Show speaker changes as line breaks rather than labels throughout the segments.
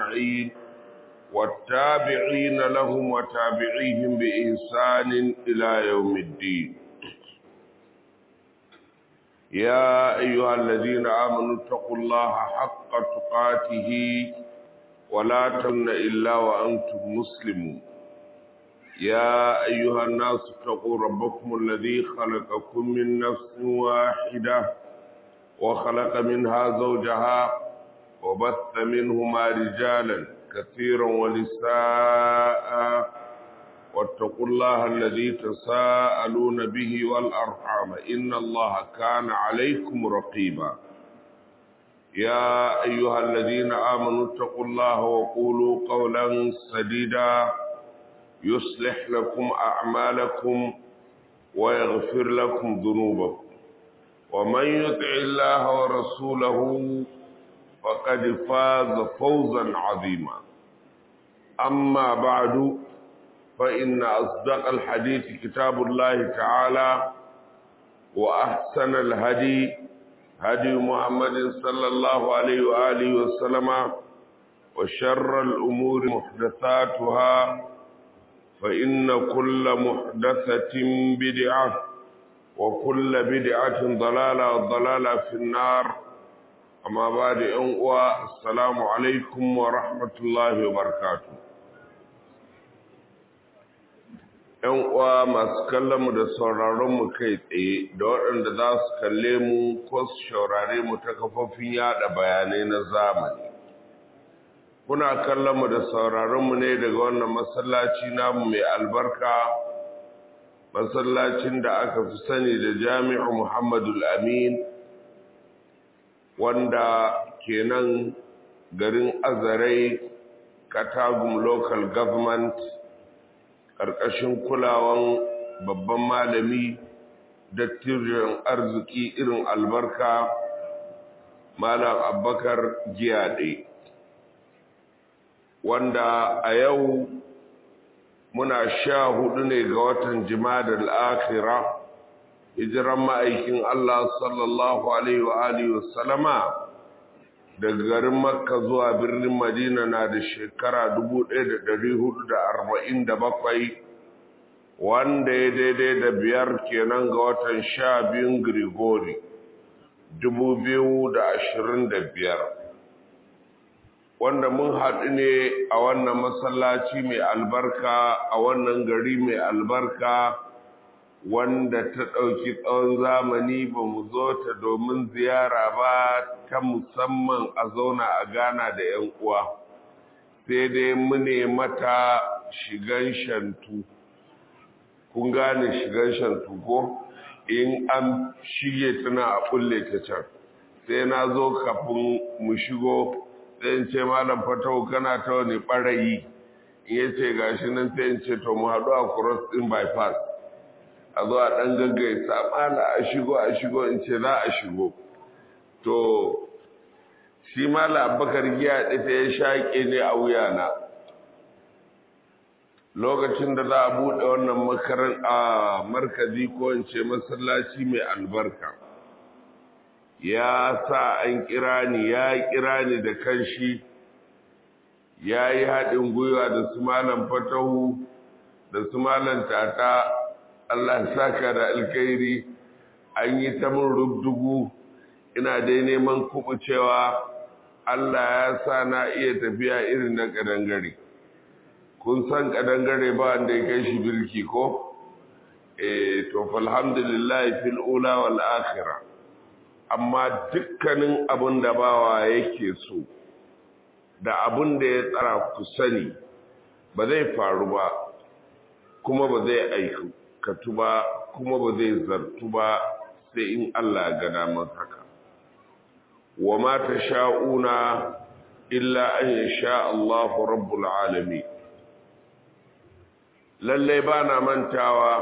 أجمعين والتابعين لهم وتابعيهم بإحسان إلى يوم الدين يا أيها الذين آمنوا اتقوا الله حق تقاته ولا تمن إلا وأنتم مسلمون يا أيها الناس اتقوا ربكم الذي خلقكم من نفس واحدة وخلق منها زوجها وبث منهما رجالا كثيرا ونساء واتقوا الله الذي تساءلون به والأرحام إن الله كان عليكم رقيبا يا أيها الذين آمنوا اتقوا الله وقولوا قولا سديدا يصلح لكم أعمالكم ويغفر لكم ذنوبكم ومن يطع الله ورسوله فقد فاز فوزا عظيما أما بعد فإن أصدق الحديث كتاب الله تعالى وأحسن الهدي هدي محمد صلى الله عليه وآله وسلم وشر الأمور محدثاتها فإن كل محدثة بدعة وكل بدعة ضلالة والضلالة في النار أما بعد أنقوى السلام عليكم ورحمة الله وبركاته ‘Yan uwa masu kallon mu da sauraron mu kai tsaye da waɗanda za su kalle mu ko su shaurare mu ta kafofin yada bayanai na zamani. Kuna kallon mu da sauraron mu ne daga wannan masallaci namu mai albarka, masallacin da aka fi sani da Jami'u Muhammadul Amin, wanda kenan garin Azarai, Katagum Local Government, ƙarƙashin kulawan babban malami dattijan arziki irin albarka malam abbakar giyaɗe wanda a yau muna sha hudu ne ga watan jimadar al'akira hijiran ma'aikin Allah sallallahu alaihi wa alihi wasallama daga garin makka zuwa birnin madina na da shekara 1447 wanda ya daidai da biyar kenan ga watan sha biyun grigori 2025 wanda mun haɗu ne a wannan masallaci mai albarka a wannan gari mai albarka wanda ta ɗauki tsawon zamani ba mu zo ta domin ziyara ba ta musamman a zauna a gana da 'yan uwa sai dai mune mata shigan shantu kun gane shigan shantu ko in an shige tana a kulle ta can sai na zo kafin mu shigo sai in ce malam fatau kana ta wani ɓarayi in yace gashi nan sai in ce to mu haɗu a cross ɗin bypass a zo a ɗan gaggaisa mala a shigo a shigo in ce za a shigo to shi mala abakar giya ɗita ya shaƙe ne a wuyana lokacin da za a buɗe wannan makaran a markazi ko in ce masallaci mai albarka ya sa an kira ni ya kira ni da kanshi ya yi haɗin gwiwa da su malam fatahu da su malam tata Allah saka da alkhairi an yi ta mun rubdugu ina dai neman kubucewa Allah ya sa na iya tafiya irin na kadangare kun san kadangare ba wanda ya kai shi bilki ko eh to alhamdulillah fil ula wal akhirah amma dukkanin abin da bawa yake so da abin da ya tsara ku sani ba zai faru ba kuma ba zai aiku katu ba kuma ba zai zartu ba sai in Allah ga damar haka wa ma sha'una illa an yasha Allahu rabbul alamin lalle ba na mantawa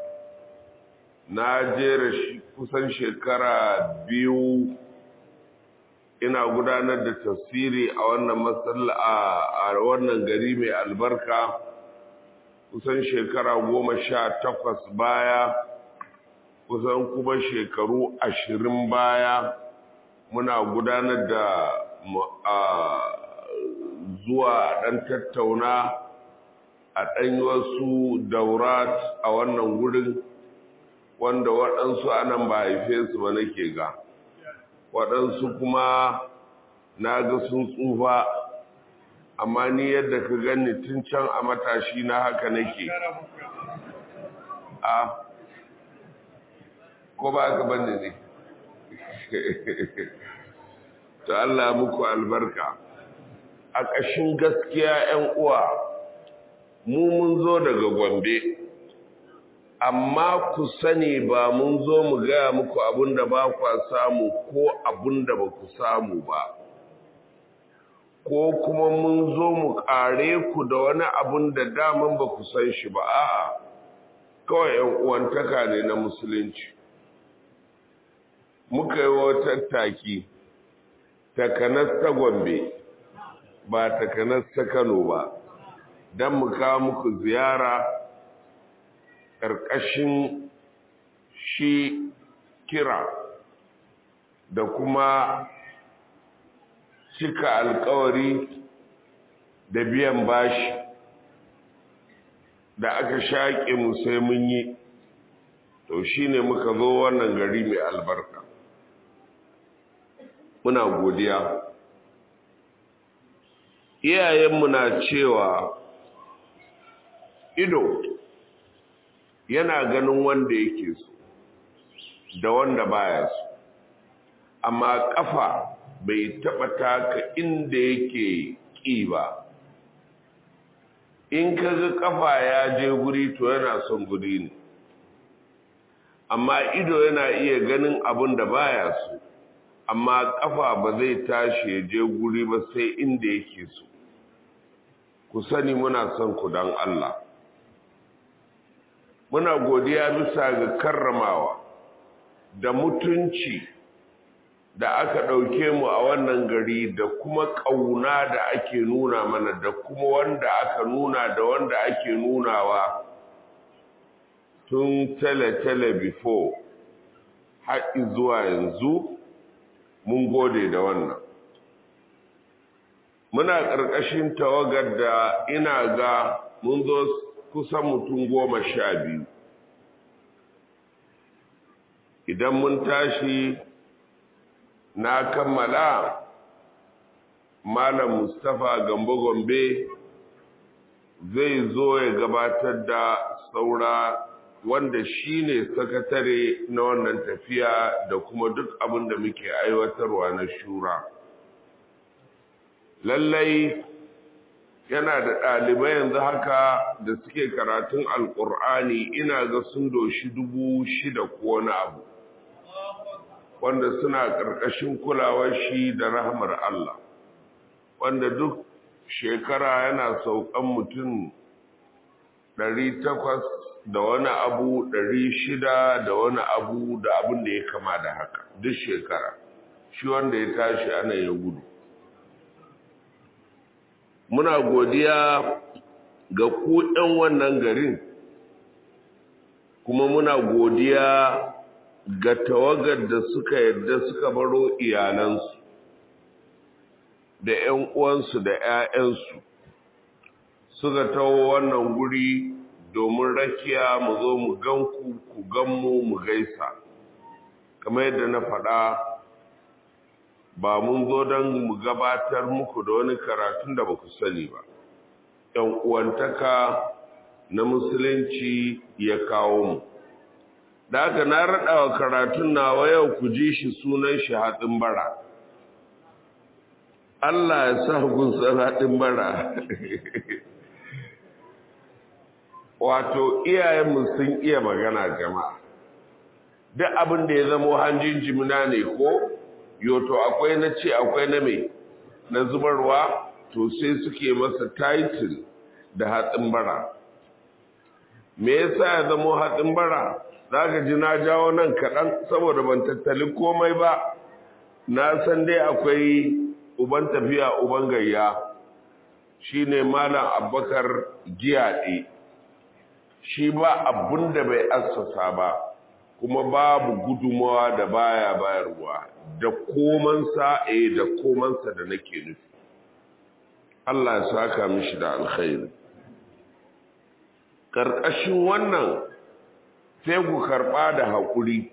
na jera kusan shekara biyu ina gudanar da tafsiri a wannan masalla a wannan gari mai albarka kusan shekara goma sha takwas baya kusan kuma shekaru ashirin baya muna gudanar da zuwa ɗan tattauna a ɗan wasu daurat a wannan wurin wanda waɗansu anan ba haife su ba nake ga waɗansu kuma na ga sun tsufa amma ni yadda ka gani tun can a matashi na haka nake a ko ba ka bane ne to Allah muku albarka a ƙashin gaskiya 'yan uwa mu mun zo daga gombe amma ku sani ba mun zo mu gaya muku abinda ba kwa samu ko abinda ba ku samu ba ko kuma mun zo mu ƙare ku da wani abin da daman ba ku san shi ba a'a kawai yan uwantaka ne na musulunci muka yi wata taki takanas ta gombe ba takanas ta kano ba don mu kawo muku ziyara ƙarƙashin shi kira da kuma cika alkawari da biyan bashi da aka shaƙe mu sai mun yi to shine muka zo wannan gari mai albarka muna godiya iyayenmu na cewa ido yana ganin wanda yake so da wanda baya so amma kafa bai taɓa taka inda yake ƙi ba in kaga kafa ya je guri to yana son guri ne amma ido yana iya ganin abin da baya so amma kafa ba zai tashi ya je guri ba sai inda yake so ku sani muna son ku don Allah muna godiya bisa ga karramawa da mutunci da aka ɗauke mu a wannan gari da kuma ƙauna da ake nuna mana da kuma wanda aka nuna da wanda ake nunawa tun tele-tele before haɗi zuwa yanzu mun gode da wannan muna ƙarƙashin tawagar da ina ga mun zo kusan mutum goma sha biyu idan mun tashi na kammala malam mustapha gambo gombe zai zo ya gabatar da saura wanda shine sakatare na wannan tafiya da kuma duk abin da muke aiwatarwa na shura lallai yana da ɗalibai yanzu haka da suke karatun alƙur'ani ina ga sun doshi dubu shida ko wani abu wanda suna ƙarƙashin kulawar shi da rahmar Allah wanda duk shekara yana saukan mutum ɗari takwas da wani abu ɗari shida da wani abu da abin da ya kama da haka duk shekara shi wanda ya tashi ana ya gudu muna godiya ga ku ɗan wannan garin kuma muna godiya ga tawagar da suka yadda suka baro iyalansu da ‘yan uwansu da ‘ya'yansu suka taho wannan guri domin rakiya mu zo mu ganku ku ganmu mu gaisa kamar yadda na faɗa ba mun zo don mu gabatar muku da wani karatun da ba ku sani ba ‘yan uwantaka na musulunci ya kawo mu da haka na raɗa wa karatun nawa yau ku ji shi sunan shi haɗin bara Allah ya sa gunsan haɗin bara wato iyayenmu sun iya magana jama'a duk abin da ya zamo hanjin jimina ne ko yoto akwai na ce akwai na mai na zubarwa to sai suke masa title da hatsin bara me yasa ya zamo hatsin bara za ka ji na jawo nan kaɗan saboda ban tattali komai ba na san dai akwai uban tafiya uban gayya shine malam abbakar giyaɗe shi ba abun da bai assasa ba kuma babu gudumawa da baya bayarwa da komansa eh da komansa da nake nufi Allah ya saka mishi da alkhairi karkashin wannan sai ku karba da hakuri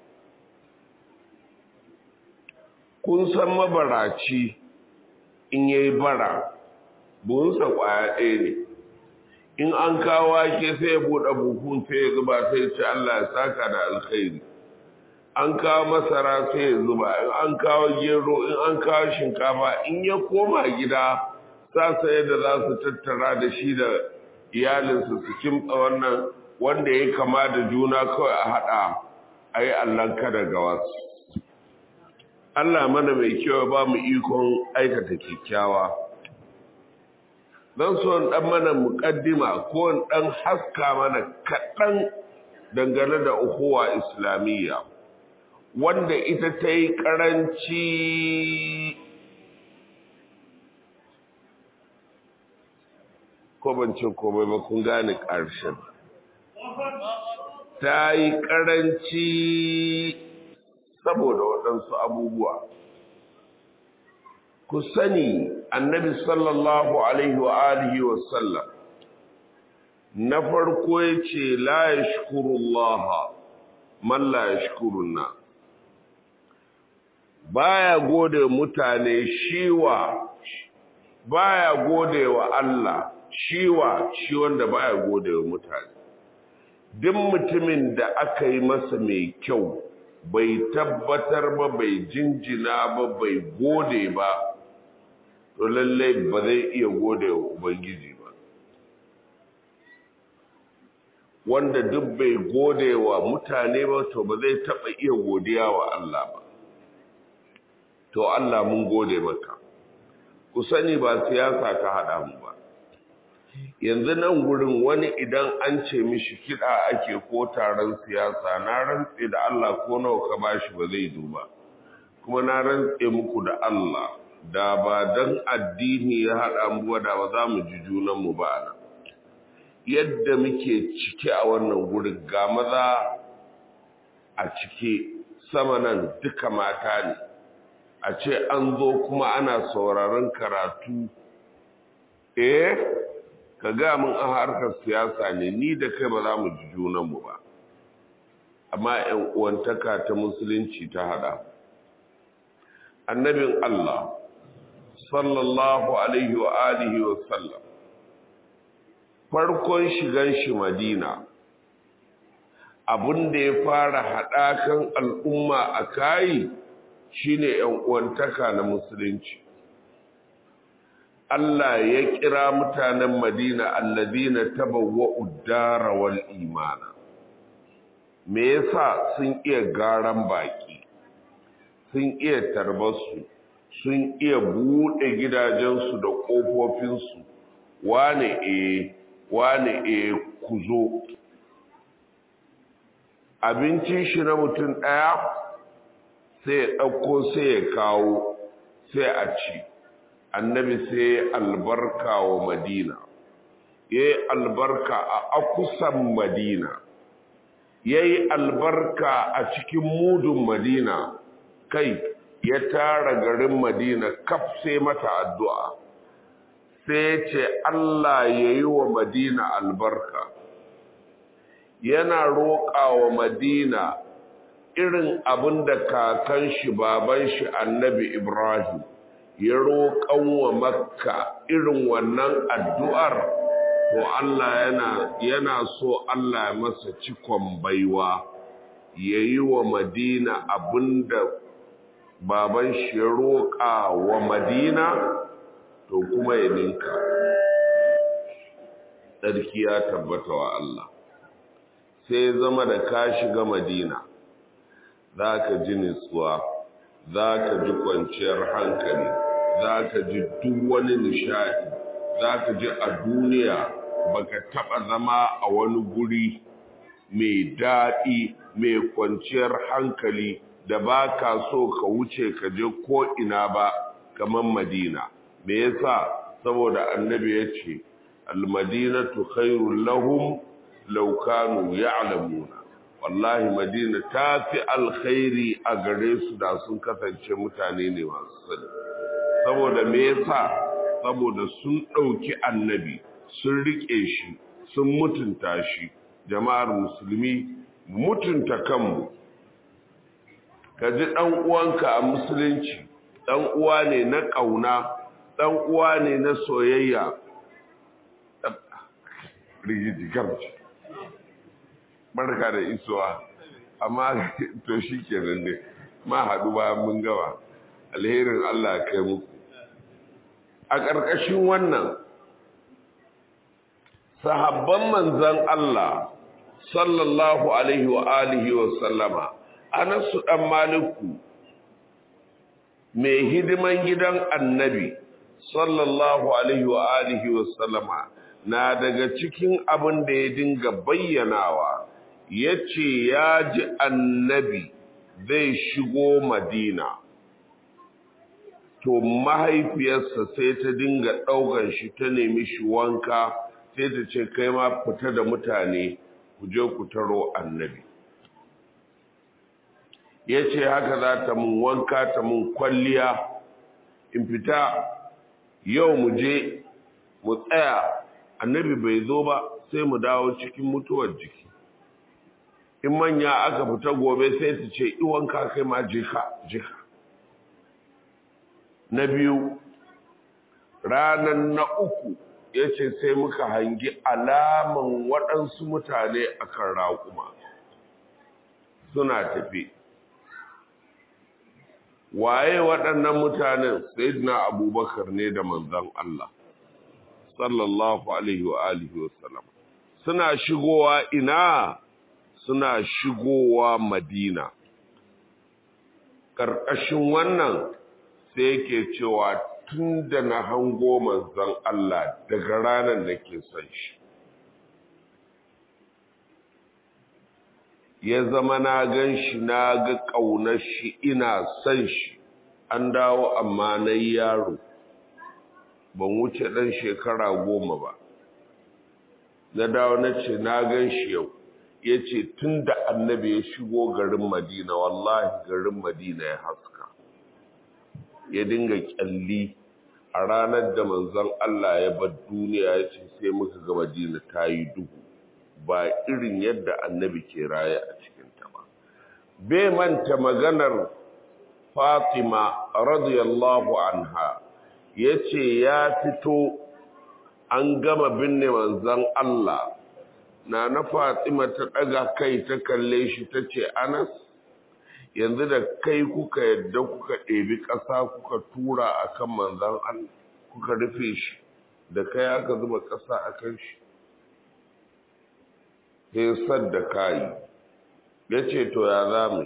kun san mabaraci in yayi bara buhunsa kwaya ɗaya ne in an kawo wake sai ya buɗe buhun sai ya zuba sai ya ce Allah ya saka da alkhairi an kawo masara sai ya zuba in an kawo gero in an kawo shinkafa in ya koma gida sa sai da za su tattara da shi da iyalinsu su kimtsa wannan wanda ya kama da juna kawai a haɗa a yi allanka daga wasu Allah mana mai kyau ba mu ikon aikata kyakkyawa don so ɗan mana muƙaddima ko ɗan haska mana kaɗan dangane da uhuwa islamiyya wanda ita ta yi ƙaranci ko ban ce komai ba kun gane ƙarshen ta yi ƙaranci saboda waɗansu abubuwa ku sani annabi sallallahu alaihi wa alihi wa sallam na farko ya ce la ya shukurullaha man la ya shukurunna baya gode mutane shiwa baya gode wa Allah shiwa shi wanda baya gode wa mutane duk mutumin da aka yi masa mai kyau bai tabbatar ba bai jinjina ba bai gode ba to lallai ba zai iya gode wa ubangiji ba wanda duk bai gode wa mutane ba to ba zai taɓa iya godiya wa Allah ba to Allah mun gode maka ku sani ba siyasa ta haɗa mu ba yanzu nan gurin wani idan an ce mishi kiɗa ake ko taron siyasa na rantse da Allah ko nawa ka bashi ba zai duba kuma na rantse muku da Allah da ba dan addini ya haɗa mu ba da ba za mu ji junan mu ba nan yadda muke cike a wannan gurin ga maza a cike sama nan duka mata ne a ce an zo kuma ana sauraron karatu eh ka ga mun a harkar siyasa ne ni da kai ba za mu ji junanmu ba amma ‘yan uwantaka ta musulunci ta hada annabin Allah sallallahu alaihi wa alihi wa sallam farkon shigan shi madina abin da ya fara haɗakan al'umma a kayi shine ‘yan uwantaka na musulunci Allah ya kira mutanen Madina alladina tabawwa'u dara wal imana me yasa sun iya garan baki sun iya tarbarsu sun iya bude gidajensu da kofofinsu wane eh wane eh ku zo abincin shi na mutum ɗaya sai ya ɗauko sai ya kawo sai a ci annabi sai albarka wa madina ya yi albarka a akusan madina ya yi albarka a cikin mudun madina kai ya tara garin madina kaf sai mata addu'a sai ce Allah ya yi wa madina albarka yana roƙa wa madina irin abin da kakan shi baban shi annabi ibrahim ya roƙan wa makka irin wannan addu'ar to Allah yana yana so Allah ya masa cikon baiwa ya yi wa madina abinda baban shi ya roƙa wa madina to kuma ya ninka tsarki ya tabbata wa Allah sai zama da ka shiga madina za ka ji nutsuwa za ka ji kwanciyar hankali za ka ji duk wani nishadi za ka ji a duniya baka taba zama a wani guri mai daɗi mai kwanciyar hankali da ba ka so ka wuce ka je ko ina ba kamar madina me yasa saboda annabi ya ce almadinatu khairul lahum law kanu ya'lamuna wallahi madina ta fi alkhairi a gare su da sun kasance mutane ne masu sani saboda me yasa saboda sun ɗauki annabi sun riƙe shi sun mutunta shi jama'ar musulmi mutunta kanmu ka ji ɗan uwanka a musulunci ɗan uwa ne na ƙauna ɗan uwa ne na soyayya rigiji garci barka da isowa amma to shi kenan ne ma haɗu bayan mun gawa alherin Allah kai muku a ƙarƙashin wannan sahabban manzan Allah sallallahu alaihi wa alihi wa sallama anasu ɗan maliku mai hidiman gidan annabi sallallahu alaihi wa alihi wa sallama na daga cikin abin da ya dinga bayyanawa ya ce ya ji annabi zai shigo madina to mahaifiyarsa sai ta dinga ɗaukan shi ta nemi shi wanka sai ta ce kai ma fita da mutane ku je ku taro annabi ya ce haka za ta mun wanka ta mun kwalliya in fita yau mu je mu tsaya annabi bai zo ba sai mu dawo cikin mutuwar jiki in manya aka fita gobe sai su ce iwanka kai ma jika jika na biyu ranar na uku ya ce sai muka hangi alaman waɗansu mutane a kan raƙuma suna tafi waye waɗannan mutanen sayyidina abubakar ne da manzan Allah sallallahu alaihi wa alihi wa sallam suna shigowa ina suna shigowa madina ƙarƙashin wannan sai yake cewa tun da na hango manzan Allah daga ranar da ke son shi ya zama na gan shi na ga ƙaunar shi ina son shi an dawo amma na yaro ban wuce ɗan shekara goma ba na dawo na ce na gan shi yau ya ce tun da annabi ya shigo garin madina wallahi garin madina ya haska ya dinga kyalli a ranar da manzon Allah ya bar duniya ya ce sai muka ga madina ta yi duhu ba irin yadda annabi ke raye a cikinta ba bai manta maganar fatima radiyallahu anha ya ce ya fito an gama binne manzon Allah na na fatima ta ɗaga kai ta kalle shi ta ce anas yanzu da kai kuka yadda kuka ɗebi ƙasa kuka tura a kan manzan Allah kuka rufe shi da kai aka zuba ƙasa a kan shi sai da kayi ya ce to ya za mu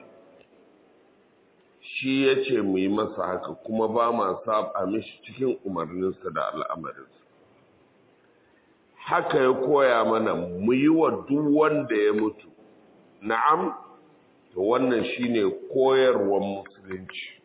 shi ya ce mu yi masa haka kuma ba ma saba mishi cikin umarninsa da al'amarinsa haka ya koya mana mu yi wa duk wanda ya mutu na'am to wannan shine koyarwar musulunci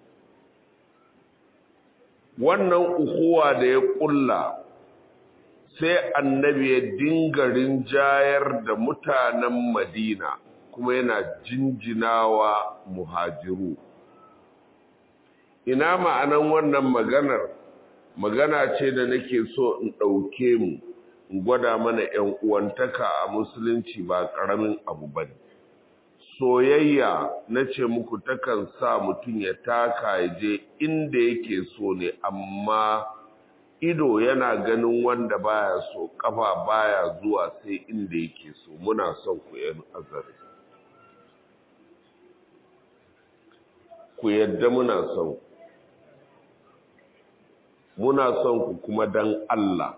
wannan uhuwa da ya kulla sai annabi ya dinga rinjayar da mutanen madina kuma yana jinjinawa muhajiru ina ma'anan wannan maganar magana ce da nake so in ɗauke mu in gwada mana 'yan uwantaka a musulunci ba ƙaramin abu ba ne soyayya na ce muku takan sa mutum ya taka ya je inda yake so ne amma ido yana ganin wanda baya so kafa baya zuwa sai inda yake so muna son ku yan azari ku yadda muna son muna son ku kuma dan Allah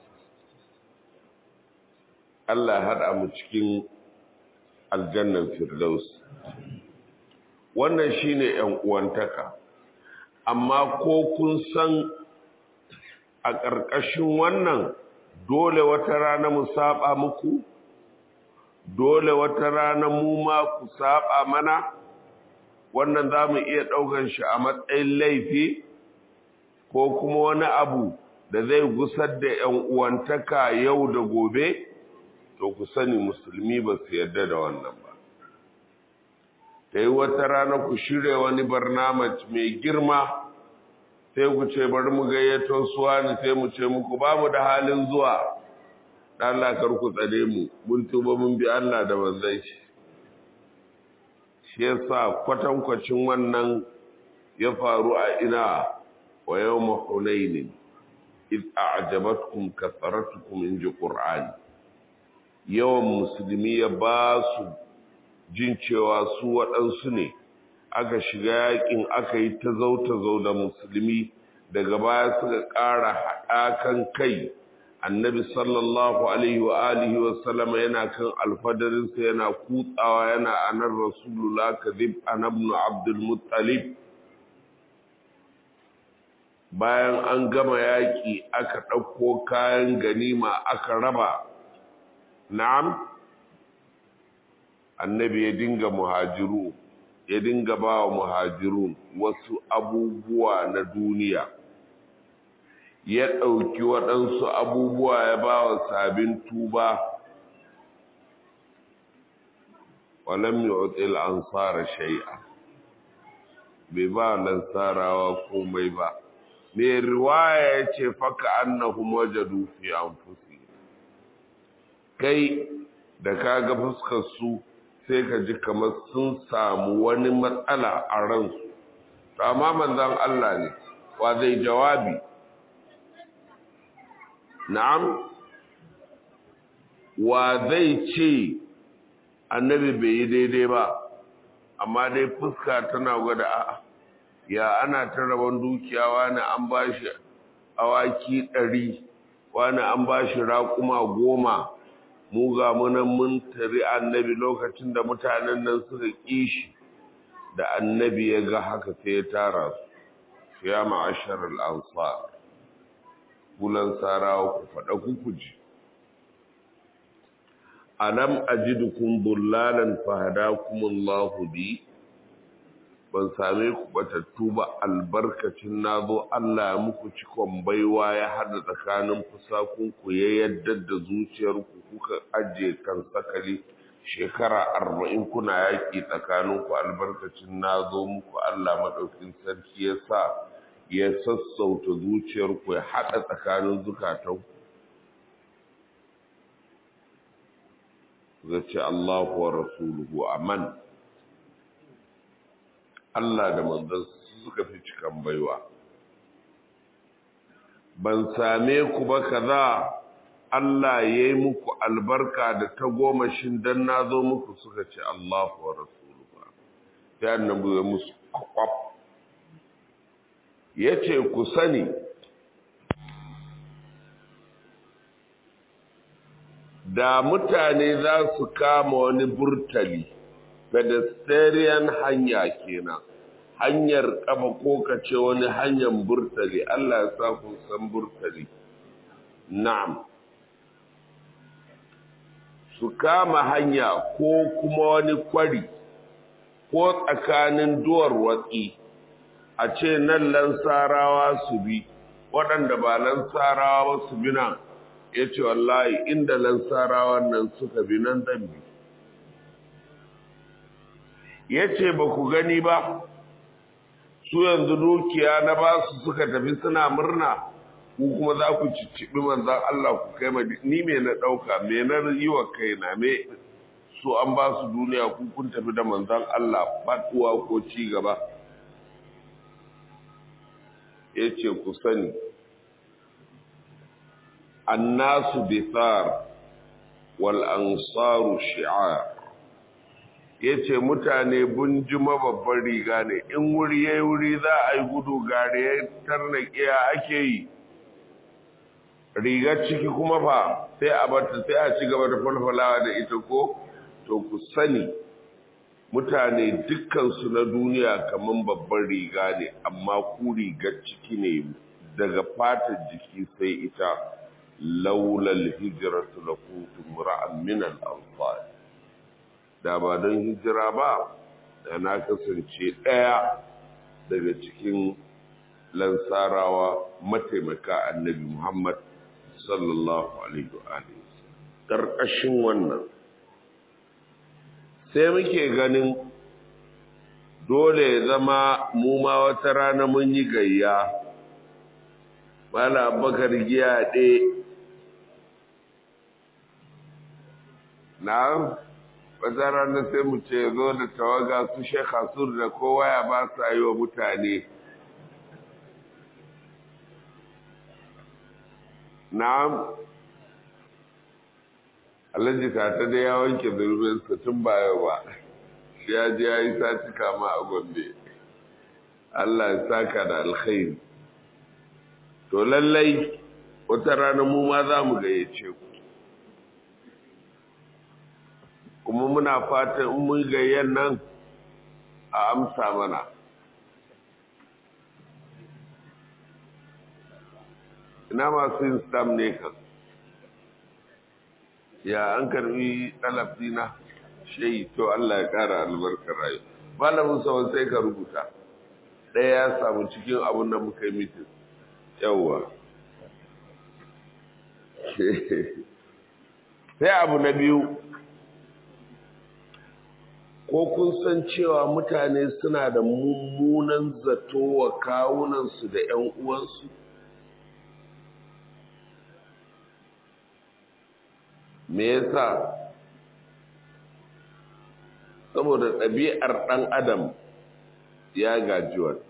Allah haɗa mu cikin aljannan firdaus wannan shine ‘yan uwantaka amma ko kun san a ƙarƙashin wannan dole wata rana mu saba muku dole wata rana mu ma ku saba mana wannan za mu iya ɗaukan shi a matsayin laifi ko kuma wani abu da zai gusar da ‘yan uwantaka yau da gobe to ku sani musulmi ba su yarda da wannan ba ta yi wata rana ku shirya wani barnamaj mai girma sai ku ce bari mu gayyato suwa ne sai mu ce muku babu da halin zuwa Allah kar ku tsare mu mun tuba mun bi Allah da manzon shi shi yasa kwatankwacin wannan ya faru a ina wa yawma hunain id a'jabatkum kathratukum in ji qur'ani yawan musulmi ya ba su jin cewa su waɗansu ne aka shiga yakin aka yi ta zauta zau da musulmi daga baya suka ƙara haɗakan kai annabi sallallahu alaihi wa alihi wa sallama yana kan alfadarinsa yana kutsawa yana anar rasulullah kadhib anabnu abdul muttalib bayan an gama yaƙi aka ɗauko kayan ganima aka raba na'am annabi ya dinga muhajiru ya dinga ba wa muhajirun wasu abubuwa na duniya ya ɗauki waɗansu abubuwa ya ba wa sabin tuba walam yu'til ansara shay'a bai ba lansarawa komai ba mai riwaya ya ce faka annahum wajadu fi anfusi kai da kaga fuskar su sai ka ji kamar sun samu wani matsala a ransu to amma manzon Allah ne wa zai jawabi na'am wa zai ce annabi bai yi daidai ba amma dai fuska tana gwada a ya ana ta rabon dukiya wani an ba shi awaki ɗari wani an ba shi raƙuma goma mu ga munan mun tari annabi lokacin da mutanen nan suka ƙi shi da annabi ya ga haka sai ya tara su ya ma'ashar al'ansar kulan sarawa ku faɗa kuku ji alam ajidukum bullalan fahadakumullahu bi ban same ku batattu ba albarkacin nazo Allah ya muku cikon baiwa ya hada tsakanin fusakunku ya yadda da zuciyarku kuka ajiye kan sakali shekara arba'in kuna yaƙi tsakaninku albarkacin nazo muku Allah maɗaukin sarki ya sa ya sassauta zuciyarku ya haɗa tsakanin zukatanku zace Allahu wa rasuluhu aman Allah da manzon suka fi cikan baiwa ban same ku ba kaza Allah yayi muku albarka da ta goma shin dan nazo muku suka ce Allahu wa rasuluhu sai annabi ya musu kwakwaf yace ku sani da mutane za su kama wani burtali pedestrian hanya kenan hanyar kafa ko kace wani hanyar burtali Allah ya sa ku san burtali na'am su kama hanya ko kuma wani kwari ko tsakanin duwar watsi a ce nan lansarawa su bi waɗanda ba lansarawa ba su bi nan ya ce wallahi inda lansarawan nan suka bi nan zan bi ya ce ba ku gani ba su yanzu dukiya na ba su suka tafi suna murna ku kuma za ku cicciɓi manzan Allah ku kai ma ni me na ɗauka me na yi wa kaina me su an ba su duniya ku kun tafi da manzan Allah faɗuwa ko ci gaba ya ce ku sani annasu bithar wal ansaru shi'ar yace mutane bunjima babban riga ne in wuri yayi wuri za a yi gudu gare tarnaƙiya ake yi rigar ciki kuma fa sai a bata sai a ci gaba da falfalawa da ita ko to ku sani mutane dukkansu na duniya kaman babban riga ne amma ku rigar ciki ne daga fatar jiki sai ita laulal hijratu lakuntum ra'an min al-ansar da ba don hijira ba da na kasance ɗaya daga cikin lansarawa mataimaka annabi Muhammad sallallahu alaihi wa alihi karkashin wannan sai muke ganin dole ya zama mu ma wata rana mun yi gayya mala abubakar giya ɗe na wata ranar sai mu ce zo da tawaga su shekha sur da kowa ya ba su yi wa mutane na'am alhaji ka ta da ya wanke zurbinsa tun baya ba shi ya ji ya yi sati kama a gombe Allah ya saka da alkhairi to lallai wata rana mu ma za mu gayyace ku kuma muna fatan in mun gayyan nan a amsa mana ina masu yin stam ne kan ya an karbi ɗalafina shayi to Allah ya ƙara albarkar rayu malamin sawan sai ka rubuta ɗaya ya samu cikin abin da muka yi mitin yawwa sai abu na biyu ko kun san cewa mutane suna da mummunan zato wa kawunansu da 'yan uwansu me yasa saboda ɗabi'ar ɗan adam ya gaji wannan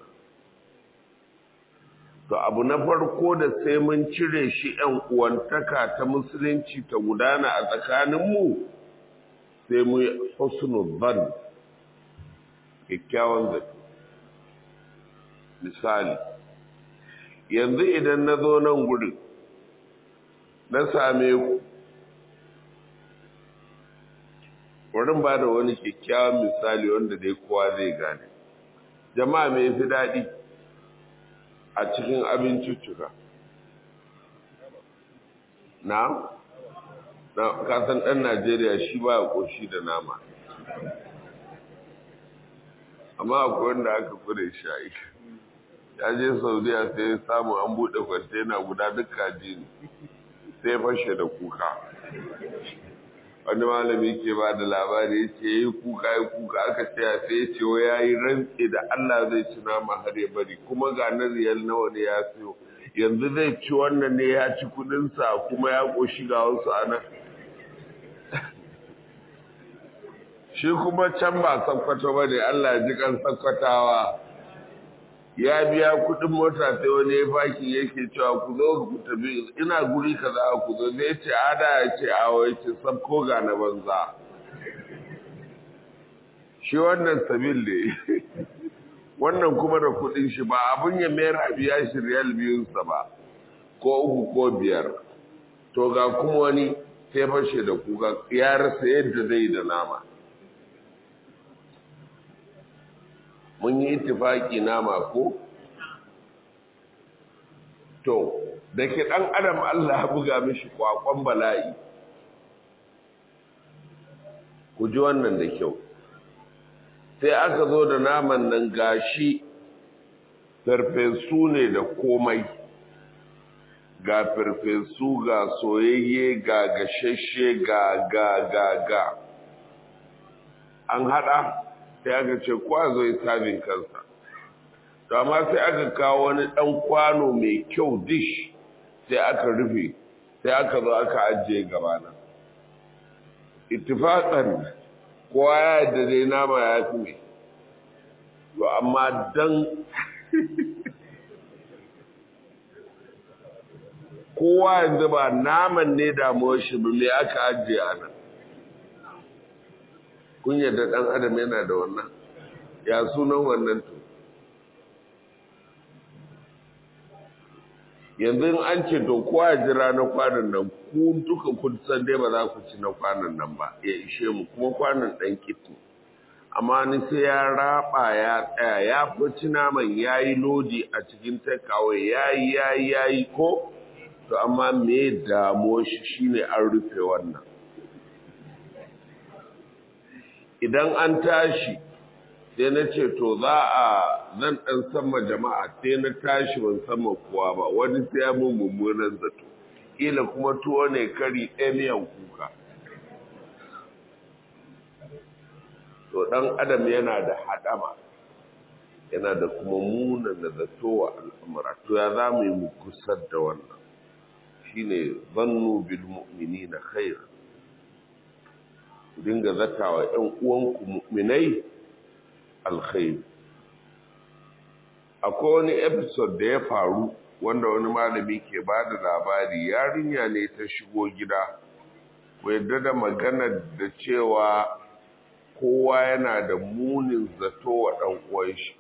to abu na farko da sai mun cire shi ‘yan uwantaka ta musulunci ta gudana a tsakaninmu sai mu yi husnul ban kyakkyawan zato misali yanzu idan na zo nan gudun na same ku wurin ba da wani kyakkyawan misali wanda dai kowa zai gane jama'a mai fi daɗi a cikin abinciccuka na kasan ɗan najeriya shi ba a ƙoshi da nama amma akwai wanda aka kure shi ya je saudiya sai ya samu an buɗe kwantena guda duk kaji ne sai fashe da kuka wani malami ke ba da labari ya ce yi kuka yi kuka aka ce ya sai ya ce wa ya yi rantse da Allah zai ci nama har ya bari kuma ga na riyal nawa ne ya siyo yanzu zai ci wannan ne ya ci kudinsa kuma ya ƙoshi ga wasu a nan shi kuma can ba sakkwato ba ne Allah ji kan sakkwatawa ya biya kudin mota sai wani ya faki yake cewa ku zo ku tafi ina guri kaza ku zo zai ce ada ya ce awo ya ce sabko ga na banza shi wannan sabil ne wannan kuma da kudin shi ba abun ya mayar a biya shi riyal biyunsa ba ko uku ko biyar to ga kuma wani sai fashe da kuka ya rasa yadda zai da nama mun yi itifaki nama ko to da ke ɗan adam Allah buga mishi kwakwan bala'i ku ji wannan da kyau sai aka zo da naman nan gashi farfesu ne da komai ga farfesu ga soyayye ga gashashe ga ga ga ga an hada sai aka ce kwa zo yi sabin kansa to amma sai aka kawo wani dan kwano mai kyau dish sai aka rufe sai aka zo aka ajiye gabana ittifaqan kowa ya yadda dai nama ya fi mai to amma dan kowa yanzu ba naman ne damuwar shi ba me aka ajiye a nan kun yadda ɗan adam yana da wannan ya sunan wannan to yanzu an ce to kowa ya jira na kwanan nan ku duka kun san dai ba za ku ci na kwanan nan ba ya ishe mu kuma kwanan ɗan kitu amma ni sai ya raba ya tsaya ya fi naman ya yi lodi a cikin takeaway ya yi ya yi ya yi ko to amma me damuwar shi shine an rufe wannan idan an tashi sai na ce to za a zan ɗan sama jama'a sai na tashi ban sama kowa ba wani sai ya mun mummunan zato ƙila kuma tuwo ne kari ɗaya miyan kuka to ɗan adam yana da haɗama yana da kuma muna na zato wa al'amura to ya za mu yi mu kusar da wannan shine zannu bil mu'minina khair dinga zatawa ƴan uwanku mu'minai alkhair akwai wani episode da ya faru wanda wani malami ke ba da labari yarinya ne ta shigo gida yadda da magana da cewa kowa yana da munin zato wa ɗan uwan shi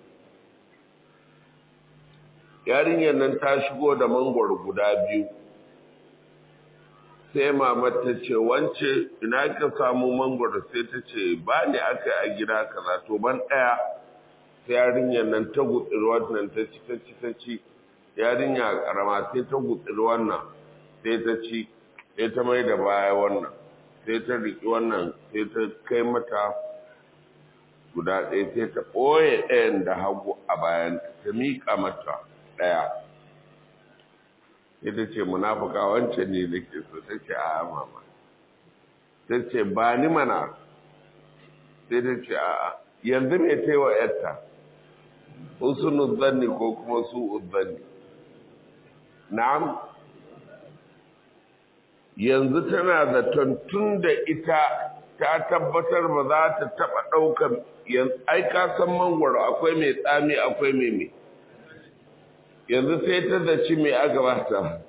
yarinyar nan ta shigo da mangwaro guda biyu sai mamar ta ce wance ina ka samu mangwaro sai ta ce ba ne aka yi a gida kaza to ban ɗaya sai yarinyar nan ta gutsiri wannan ta ci ta ci ta ci yarinya karama sai ta gutsiri wannan sai ta ci sai ta mai da baya wannan sai ta riƙi wannan sai ta kai mata guda ɗaya sai ta ɓoye ɗayan da hagu a bayan ta miƙa mata ɗaya ita ce munafuka wancan ne da ke so ta ce a mama ta ce ba ni mana sai ta ce a yanzu mai ta yi wa yarta husnu zanni ko kuma su zanni na'am yanzu tana zaton tun da ita ta tabbatar ba za ta taɓa ɗaukar ai ka san mangwaro akwai mai tsami akwai mai mai yanzu sai ta zaci mai aka bata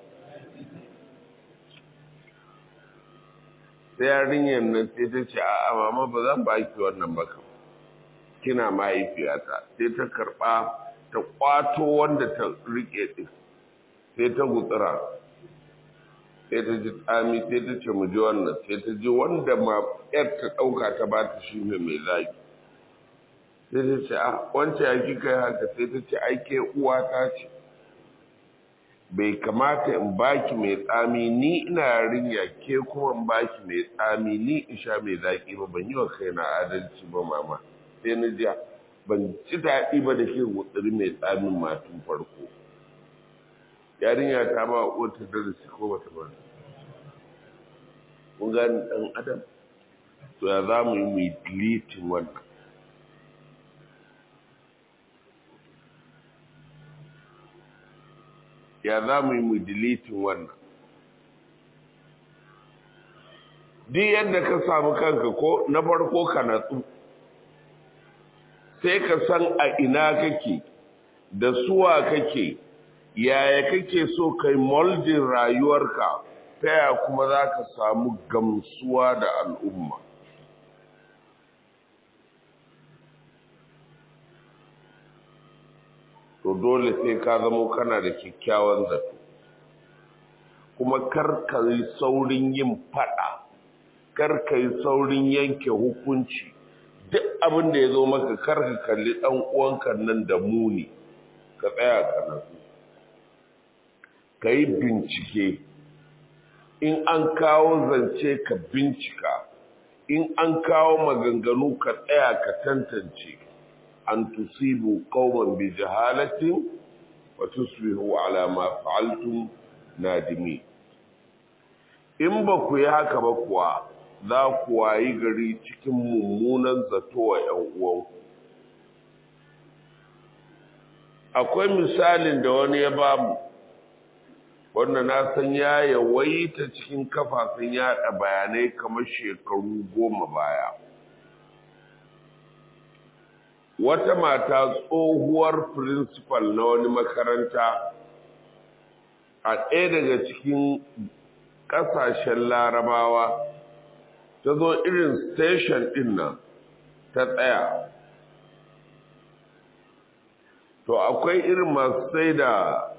sai yarinyar nan sai ta ce a mama ba zan ba ki wannan ba kam kina mahaifiyata sai ta karɓa ta ƙwato wanda ta riƙe ɗin sai ta gutsira sai ta ji tsami sai ta ce mu ji wannan sai ta ji wanda ma yar ta ɗauka ta ba ta shi ne mai zaki sai ta ce a wancan ya kika yi haka sai ta ce ai ke uwa ta ce bai kamata in baki mai tsami ni ina yarinya ke kuma in baki mai tsami ni in sha mai zaki ba ban yi wa kaina adalci ba mama sai na ji ban ci daɗi ba da ke gutsiri mai tsamin matun farko yarinya ta ba wata darasi ko bata ba kun gani ɗan adam to ya za mu yi mu yi deleting wannan ya za mu yi mu deleting wannan duk yadda ka samu kanka ko na farko ka natsu sai ka san a ina kake da suwa kake yaya kake so kai moldin rayuwarka ta ya kuma za ka samu gamsuwa da al'umma to dole sai ka zamo kana da kyakkyawan zato kuma karka yi saurin yin fada karka yi saurin yanke hukunci duk abin da ya zo maka karka kalli ɗan uwanka nan da muni ka tsaya ka nasu ka yi bincike in an kawo zance ka bincika in an kawo maganganu ka tsaya ka tantance an tusibu qauman bi jahalatin wa tusbihu ala ma fa'altum nadimi in ba ku yi haka ba kuwa za ku wayi gari cikin mummunan zato wa ‘yan uwanku akwai misalin da wani ya bamu wanda na san ya yawaita cikin kafafen yada bayanai kamar shekaru goma baya wata mata tsohuwar principal na wani makaranta a ɗaya daga cikin ƙasashen larabawa ta zo irin station ɗin nan ta tsaya to akwai irin masu sai da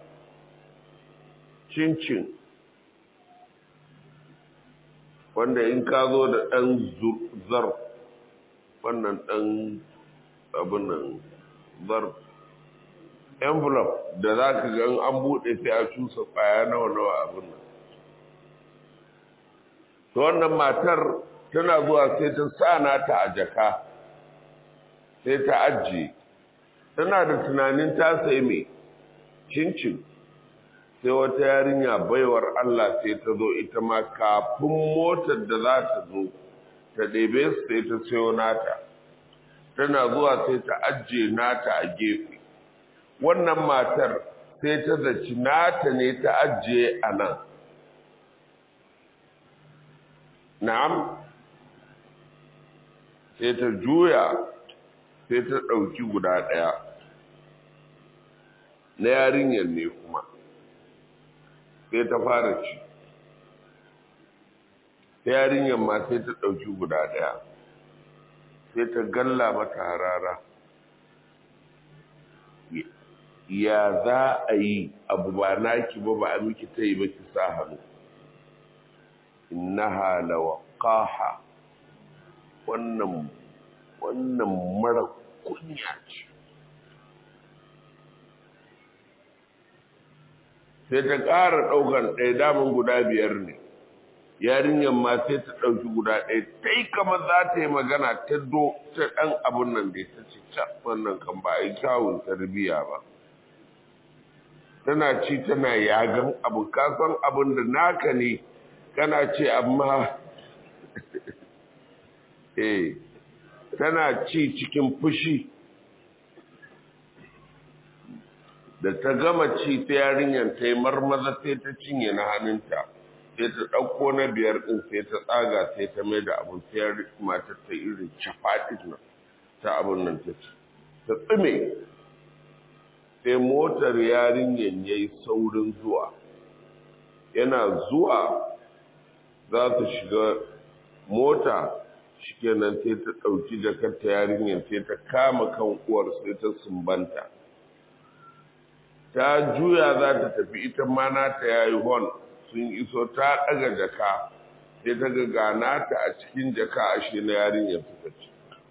cincin wanda in ka zo da ɗan zar wannan ɗan abin nan zar envelope da za ka ga an buɗe sai a cusa ƙwaya nawa nawa abin nan to wannan matar tana zuwa sai ta sa nata a jaka sai ta ajiye tana da tunanin ta sai mai cincin sai wata yarinya baiwar Allah sai ta zo ita ma kafin motar da za ta zo ta ɗebe su sai ta sayo nata tana zuwa sai ta ajiye nata a gefe wannan matar sai ta zaci nata ne ta ajiye a nan na'am sai ta juya sai ta ɗauki guda ɗaya na yarinyar ne kuma sai ta fara ci ta yarinyar ma sai ta ɗauki guda ɗaya sai ta galla mata harara ya za a yi abu ba naki ba ba a miki ta yi ba ki sa hannu innaha lawaqaha wannan wannan mara kunya ce sai ta ƙara ɗaukan ɗaya daman guda biyar ne yarinyar ma sai ta ɗauki guda ɗaya ta yi kama za ta yi magana ta do ta ɗan abun nan da ta ce ca wannan kan ba a yi kyawun tarbiyya ba tana ci tana yagan abu kasan abin da naka ne kana ce amma eh tana ci cikin fushi da ta gama ci ta yarinyar ta yi marmaza sai ta cinye na hannunta sai ta ɗauko na biyar ɗin sai ta tsaga sai ta mai da abin sai matar ta irin cafaɗin nan ta abin nan ta ci ta tsime sai motar yarinyar ya yi saurin zuwa yana zuwa za su shiga mota shikenan sai ta ɗauki jakar ta yarinyar sai ta kama kan uwar sai ta sumbanta ta juya za ta tafi ita ma nata ya yi hon sun iso ta ɗaga jaka sai ta ga ganata a cikin jaka ashe na yarinyar suka ci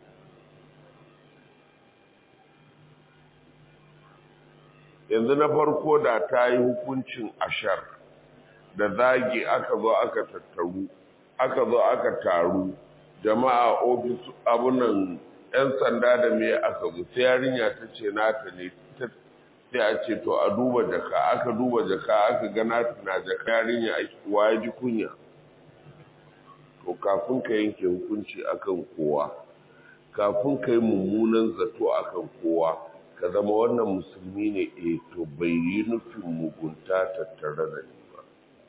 yanzu na farko da ta yi hukuncin ashar da zagi aka zo aka tattaru aka zo aka taru jama'a ofis abunan 'yan sanda da me aka zo sai yarinya ta ce nata ne sai a ce to a duba jaka aka duba jaka aka ga nata na jaka yarinya wa ya ji kunya to kafin ka yanke hukunci akan kowa kafin ka yi mummunan zato akan kowa ka zama wannan musulmi ne eh to bai yi nufin mugunta tattare da ni ba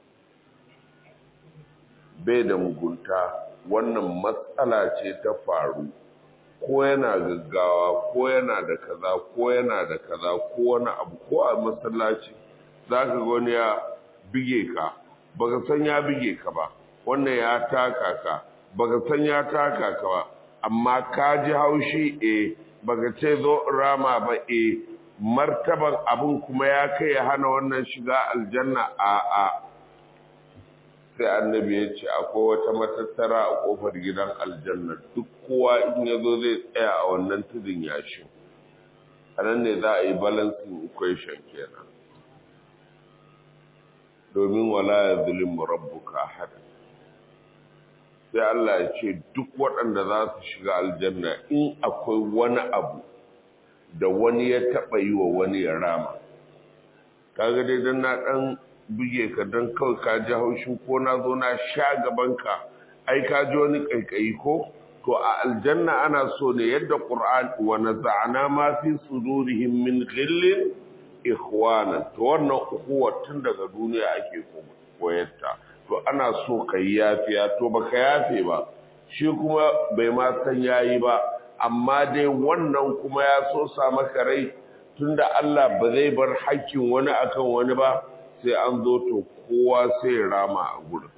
bai da mugunta wannan matsala ce ta faru ko yana gaggawa ko yana da kaza ko yana da kaza ko wani abu ko a masallaci za ka ga wani ya bige ka baka san ya bige ka ba wannan ya taka ka baka san ya taka ka ba amma ka ji haushi eh baka ce zo rama ba e martaban abun kuma ya kai ya hana wannan shiga aljanna a a sai annabi ya ce akwai wata matattara a kofar gidan aljanna duk kowa in ya zo zai tsaya a wannan tudun yashin a nan ne za a yi balancing equation kenan domin wala ya zulimu rabbuka hada sai Allah ya ce duk waɗanda za su shiga aljanna in akwai wani abu da wani ya taɓa yi wa wani ya rama kaga dai don na ɗan buge ka don kawai ka ji haushin ko na zo na sha gabanka ai ka ji wani ƙaiƙayi ko to a aljanna ana so ne yadda ƙur'an wa naza'ana ma fi sudurihim min ghillin ikhwana to wannan ukuwa tun daga duniya ake koyarta to ana so ka yi yafiya to baka yafe ba shi kuma bai ma san yayi ba amma dai wannan kuma ya so sa maka rai tunda Allah ba zai bar hakkin wani akan wani ba sai an zo to kowa sai rama a gurin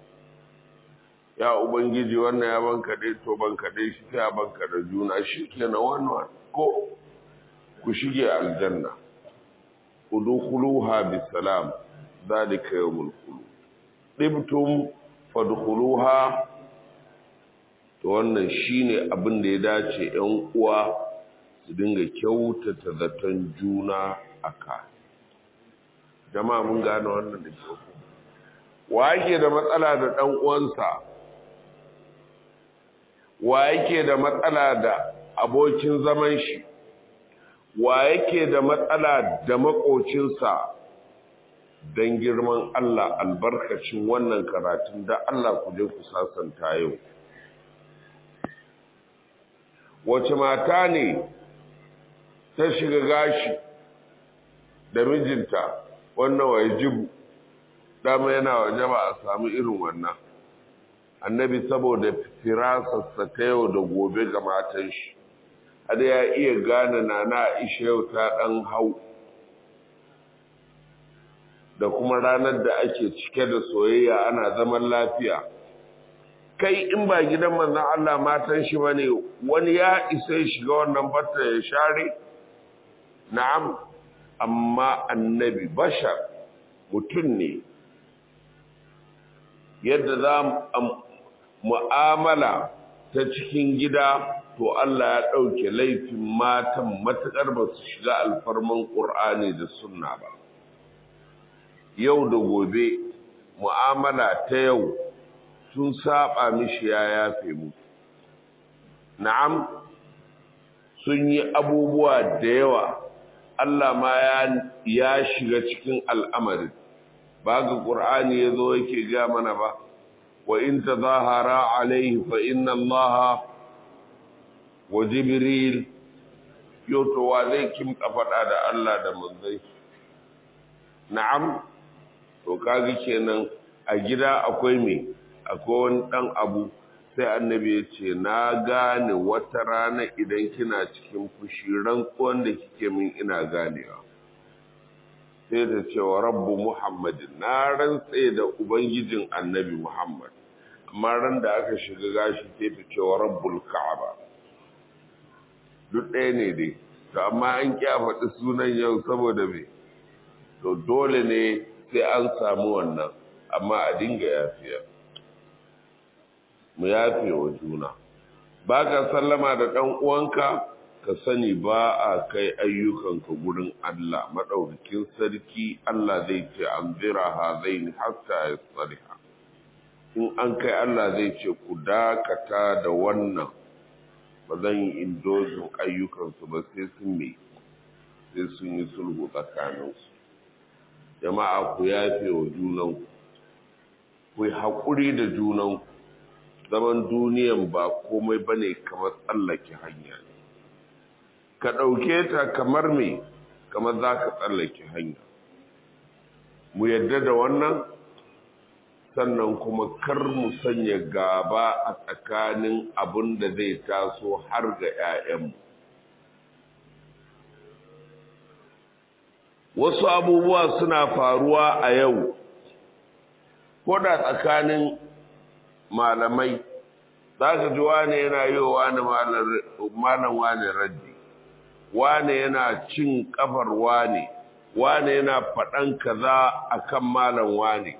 ya ubangiji wannan ya banka dai to banka dai shi sai banka da juna shi kenan wannan ko ku shige aljanna udkhuluha bisalam zalika yawmul khulud ɗibtum fadkhuluha to wannan shine abin da ya dace 'yan uwa su dinga kyautata zaton juna aka jama'a mun gane wannan da kyau wa yake da matsala da ɗan uwansa wa yake da matsala da abokin zaman shi wa yake da matsala da makocinsa don girman Allah albarkacin wannan karatun da Allah ku je ku sasanta yau wace mata ne ta shiga gashi da mijinta wannan wajibu dama yana waje ba a samu irin wannan annabi saboda firasarsa ta yau da gobe ga matan shi har ya iya gane na na aisha yau ta ɗan hau da kuma ranar da ake cike da soyayya ana zaman lafiya kai in ba gidan manzon Allah matan shi bane wani ya isa ya shiga wannan batta ya share na'am amma annabi bashar mutum ne yadda za mu'amala ta cikin gida to Allah ya ɗauke laifin matan matuƙar ba su shiga alfarman ƙur'ani da sunna ba yau da gobe mu'amala ta yau sun saba mishi ya yafe mu na'am sun yi abubuwa da yawa Allah ma ya shiga cikin al'amarin ba ga ƙur'ani ya zo yake ga mana ba wa in ta zahara alaihi fa inna Allah wa jibril yau to wa zai kimka faɗa da Allah da manzai na'am to kaga kenan a gida akwai me akwai wani ɗan abu sai annabi ya ce na gane wata rana idan kina cikin fushi rantsuwan da kike min ina ganewa sai ta ce wa rabbu muhammadin na rantse da ubangijin annabi muhammad amma ran da aka shiga gashi sai ta ce wa rabbul ka'aba duk ɗaya ne dai to amma an kya faɗi sunan yau saboda me to dole ne sai an samu wannan amma a dinga yafiya mu yafe wa juna ba ka sallama da ɗan uwanka ka sani ba a kai ayyukanka gurin Allah maɗaukakin sarki Allah zai ce an zira ha zai ni hatta ya tsariha in an kai Allah zai ce ku dakata da wannan ba zan yi indozin ayyukansu ba sai sun me sai sun yi sulhu tsakaninsu jama'a ku yafe wa junanku ku yi haƙuri da junanku zaman duniyan ba komai ba ne kamar tsallake hanya ne ka ɗauke ta kamar me kamar za ka tsallake hanya mu yadda da wannan sannan kuma kar mu sanya gaba a tsakanin abin da zai taso har ga 'ya'yanmu wasu abubuwa suna faruwa a yau ko da tsakanin malamai za ka ji wane yana yi wa malam wane raddi wane yana cin kafar wane wane yana faɗan kaza akan malam wane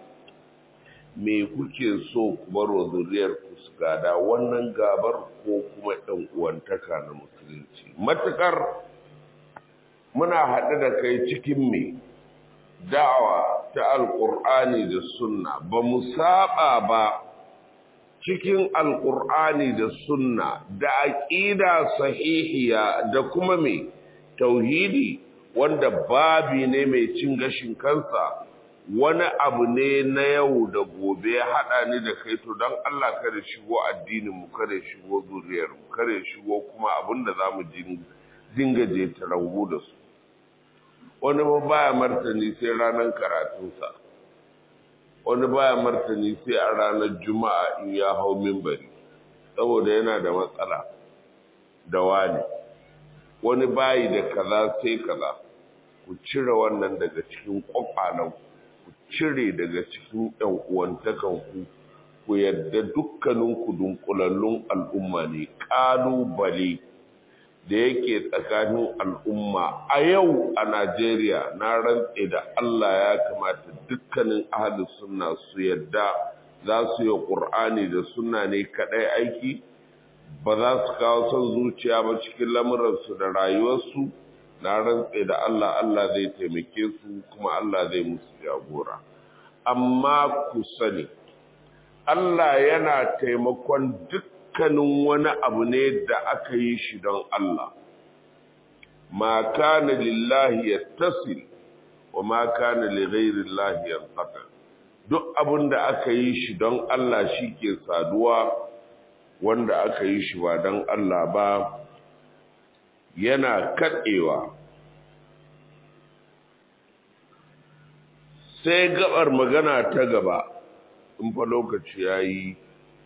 me kuke so ku baro zuriyar ku su gada wannan gabar ko kuma ɗan uwantaka na musulunci matukar muna haɗe da kai cikin me da'awa ta alƙur'ani da sunna ba mu saba ba cikin alƙur'ani da sunna da aƙida sahihiya da kuma mai tauhidi wanda babi ne mai cin gashin kansa wani abu ne na yau da gobe ya haɗa ni da kai to don Allah kada shigo addinin mu kada shigo zuriyar mu kada shigo kuma abin da za mu dinga je tarangu da su wani ba baya martani sai ranar karatunsa wani baya martani sai a ranar juma'a in ya hau mimbari saboda yana da matsala da wani wani bayi da kaza sai kaza ku cire wannan daga cikin kwakwalan ku cire daga cikin yan uwantakan ku ku yadda dukkanin ku dunkulallun al'umma ne kalubale da yake tsakanin al'umma a yau a Najeriya na rantse da Allah ya kamata dukkanin ahalin sunna su yadda za su yi ƙur'ani da sunna ne kaɗai aiki ba za su kawo son zuciya ba cikin lamuransu da rayuwarsu na rantse da Allah Allah zai taimake su kuma Allah zai musu jagora amma ku sani Allah yana taimakon duk dukkanin wani abu ne da aka yi shi don Allah ma kana lillahi yattasil wa ma kana li ghairi llahi yanqata duk abin da aka yi shi don Allah shi ke saduwa wanda aka yi shi ba don Allah ba yana katsewa sai gabar magana ta gaba in fa lokaci ya yi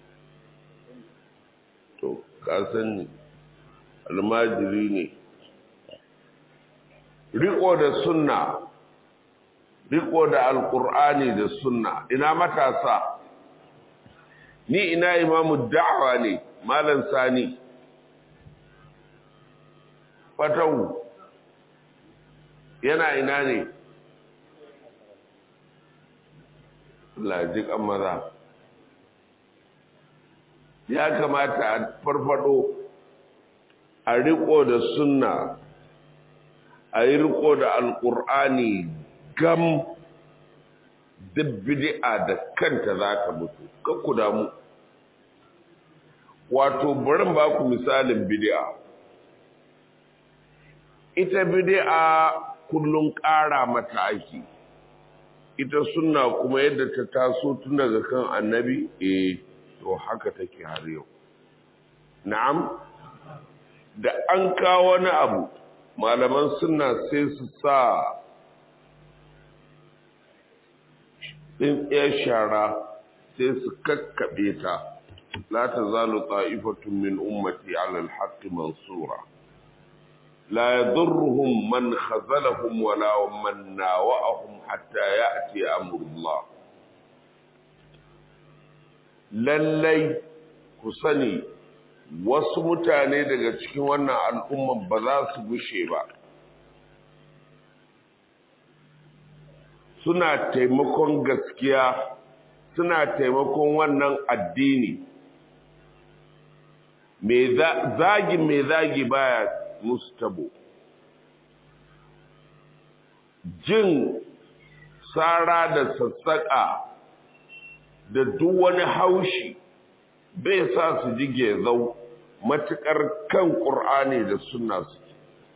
to kasan almajiri ne riko da sunna riko da alkur'ani da sunna ina matasa ni ina imamu da'awa ne malam sani fatahu yana ina ne lajik maza ya kamata a farfado a riko da sunna a yi riko da alkur'ani gam duk bid'a da kanta za ta mutu kakku damu wato barin ba ku misalin bid'a ita bid'a kullum ƙara mata ake ita sunna kuma yadda ta taso tun daga kan annabi eh to haka take har yau na'am da an kawo wani abu malaman sunna sai su sa ɗin ɗaya shara sai su kakkaɓe ta la ta zalu ta'ifatun min ummati ala alhaqqi mansura la yadurruhum man khazalahum wala man nawa'ahum hatta ya'ti amrullah lallai ku sani wasu mutane daga cikin wannan al'umman ba za su gushe ba suna taimakon gaskiya suna taimakon wannan addini zagi mai zagi baya musu tabo jin tsara da sassaƙa da duk wani haushi bai sa su ji gezau matuƙar kan ƙur'ani da sunna suke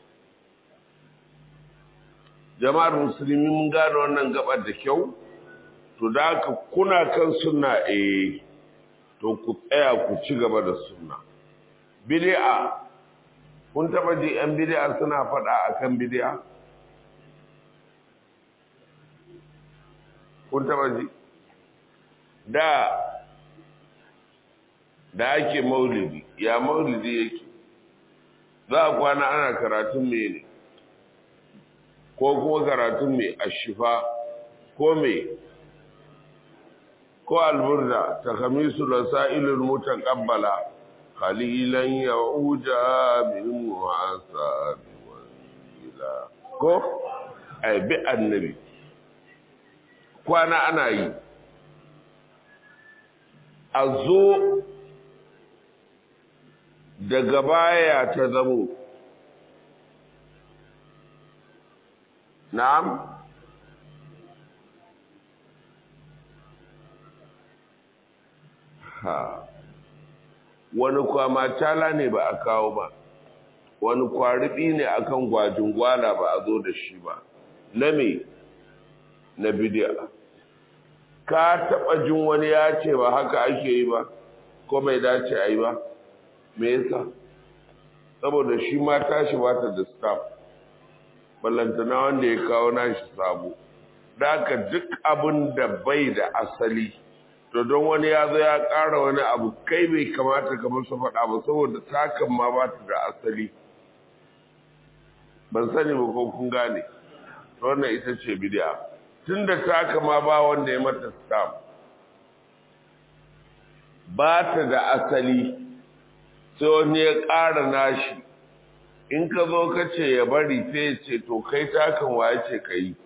jama'ar musulmi mun gane wannan gabar da kyau to da haka kuna kan sunna eh to ku tsaya ku ci gaba da sunna bid'a kun taba ji yan bid'a suna faɗa akan bid'a kun taba ji da da ake maulidi ya maulidi yake za a kwana ana karatun mene ko kuma karatun mai ashifa ko mai ko alburda ta kamisu da sa'ilin mutan ƙabbala kalilan ya uja bin wasa biwangila ko aibi annabi kwana ana yi a zo daga baya ta zamo na'am ha wani kwama tala ne ba a kawo ba wani kwaribi ne akan gwajin gwala ba a zo da shi ba na me na bidiya ka taɓa jin wani ya ce ba haka ake yi ba ko bai dace a yi ba me yasa saboda shi ma tashi bata da staff ballantana wanda ya kawo nashi sabo da haka duk abin da bai da asali to don wani ya zo ya ƙara wani abu kai bai kamata ka masa faɗa ba saboda takan ma ba ta da asali ban sani ba ko kun gane wannan ita ce bidiya tun da taka ma ba wanda ya mata staff ba ta da asali sai wani ya ƙara nashi in ka zo ka ce ya bari sai ya ce to kai takan waye ce ka yi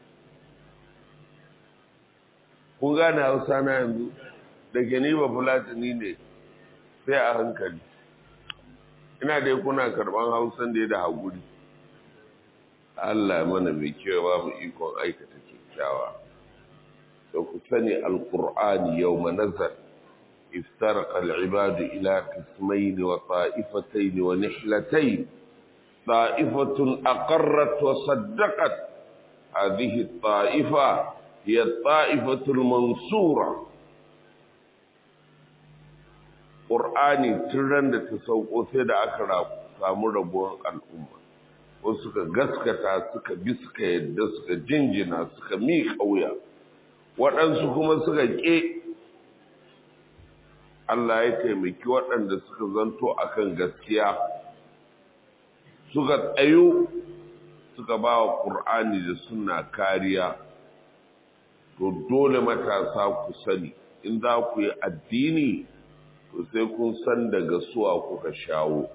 kun gane hausa na yanzu da ke ni ba fulatani ne sai a hankali ina dai kuna karban hausan da ya da haƙuri Allah mana mai kyau ba mu ikon aikata kyakkyawa da ku sani alƙur'ani yau manazar افترق العباد إلى قسمين وطائفتين ونحلتين طائفة أقرت وصدقت هذه الطائفة هي الطائفة المنصورة قرآني ترند تسوق سيدا أكرا samu rabuwar al'umma wasu suka gaskata suka bi suka yadda suka jinjina suka mi kauya waɗansu kuma suka ƙe Allah ya taimaki waɗanda suka zanto akan gaskiya suka tsayo suka ba wa ƙur'ani da suna kariya to dole matasa ku sani in za ku yi addini to sai kun san daga suwa kuka shawo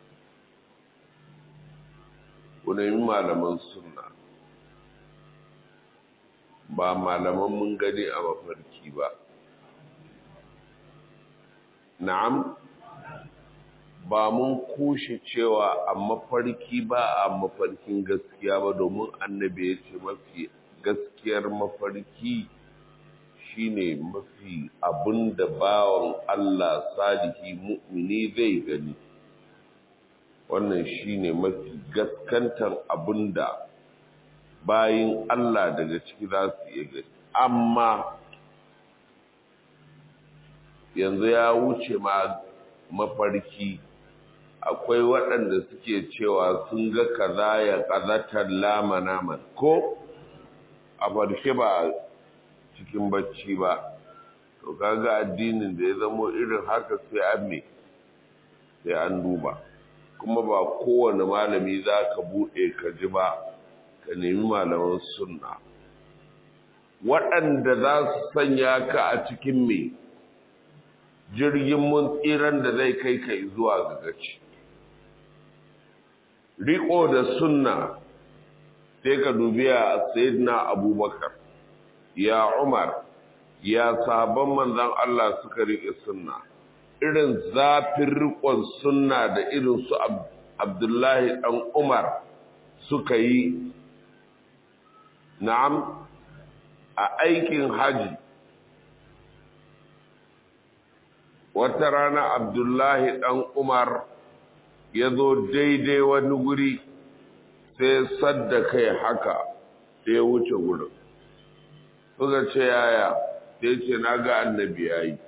ku nemi malaman sunna ba malaman mun gani a mafarki ba na'am ba mun kushe cewa a mafarki ba a mafarkin gaskiya ba domin annabi ya ce mafi gaskiyar mafarki shine mafi abin da bawan Allah salihi mu'mini zai gani wannan shine mafi gaskantar abin da bayin Allah daga ciki za su iya gani amma yanzu ya wuce ma mafarki akwai waɗanda suke cewa sun ga kaza ya ƙazatar lama naman ko a farshe ba cikin bacci ba to kaga addinin da ya zamo irin haka sai an me sai an duba kuma ba kowane malami za ka buɗe ka ji ba ka nemi malaman sunna waɗanda za su sanya ka a cikin me jirgin mun tsiran da zai kai ka zuwa ga gaci riko da sunna sai ka dubi a sayyidina abubakar ya umar ya sabon manzan Allah suka riƙe sunna irin zafin riƙon sunna da irin su abdullahi ɗan umar suka yi na'am a aikin haji wata rana abdullahi ɗan umar ya zo daidai wani guri sai sadda kai haka sai ya wuce gurin suka ce yaya sai ce na ga annabi ya yi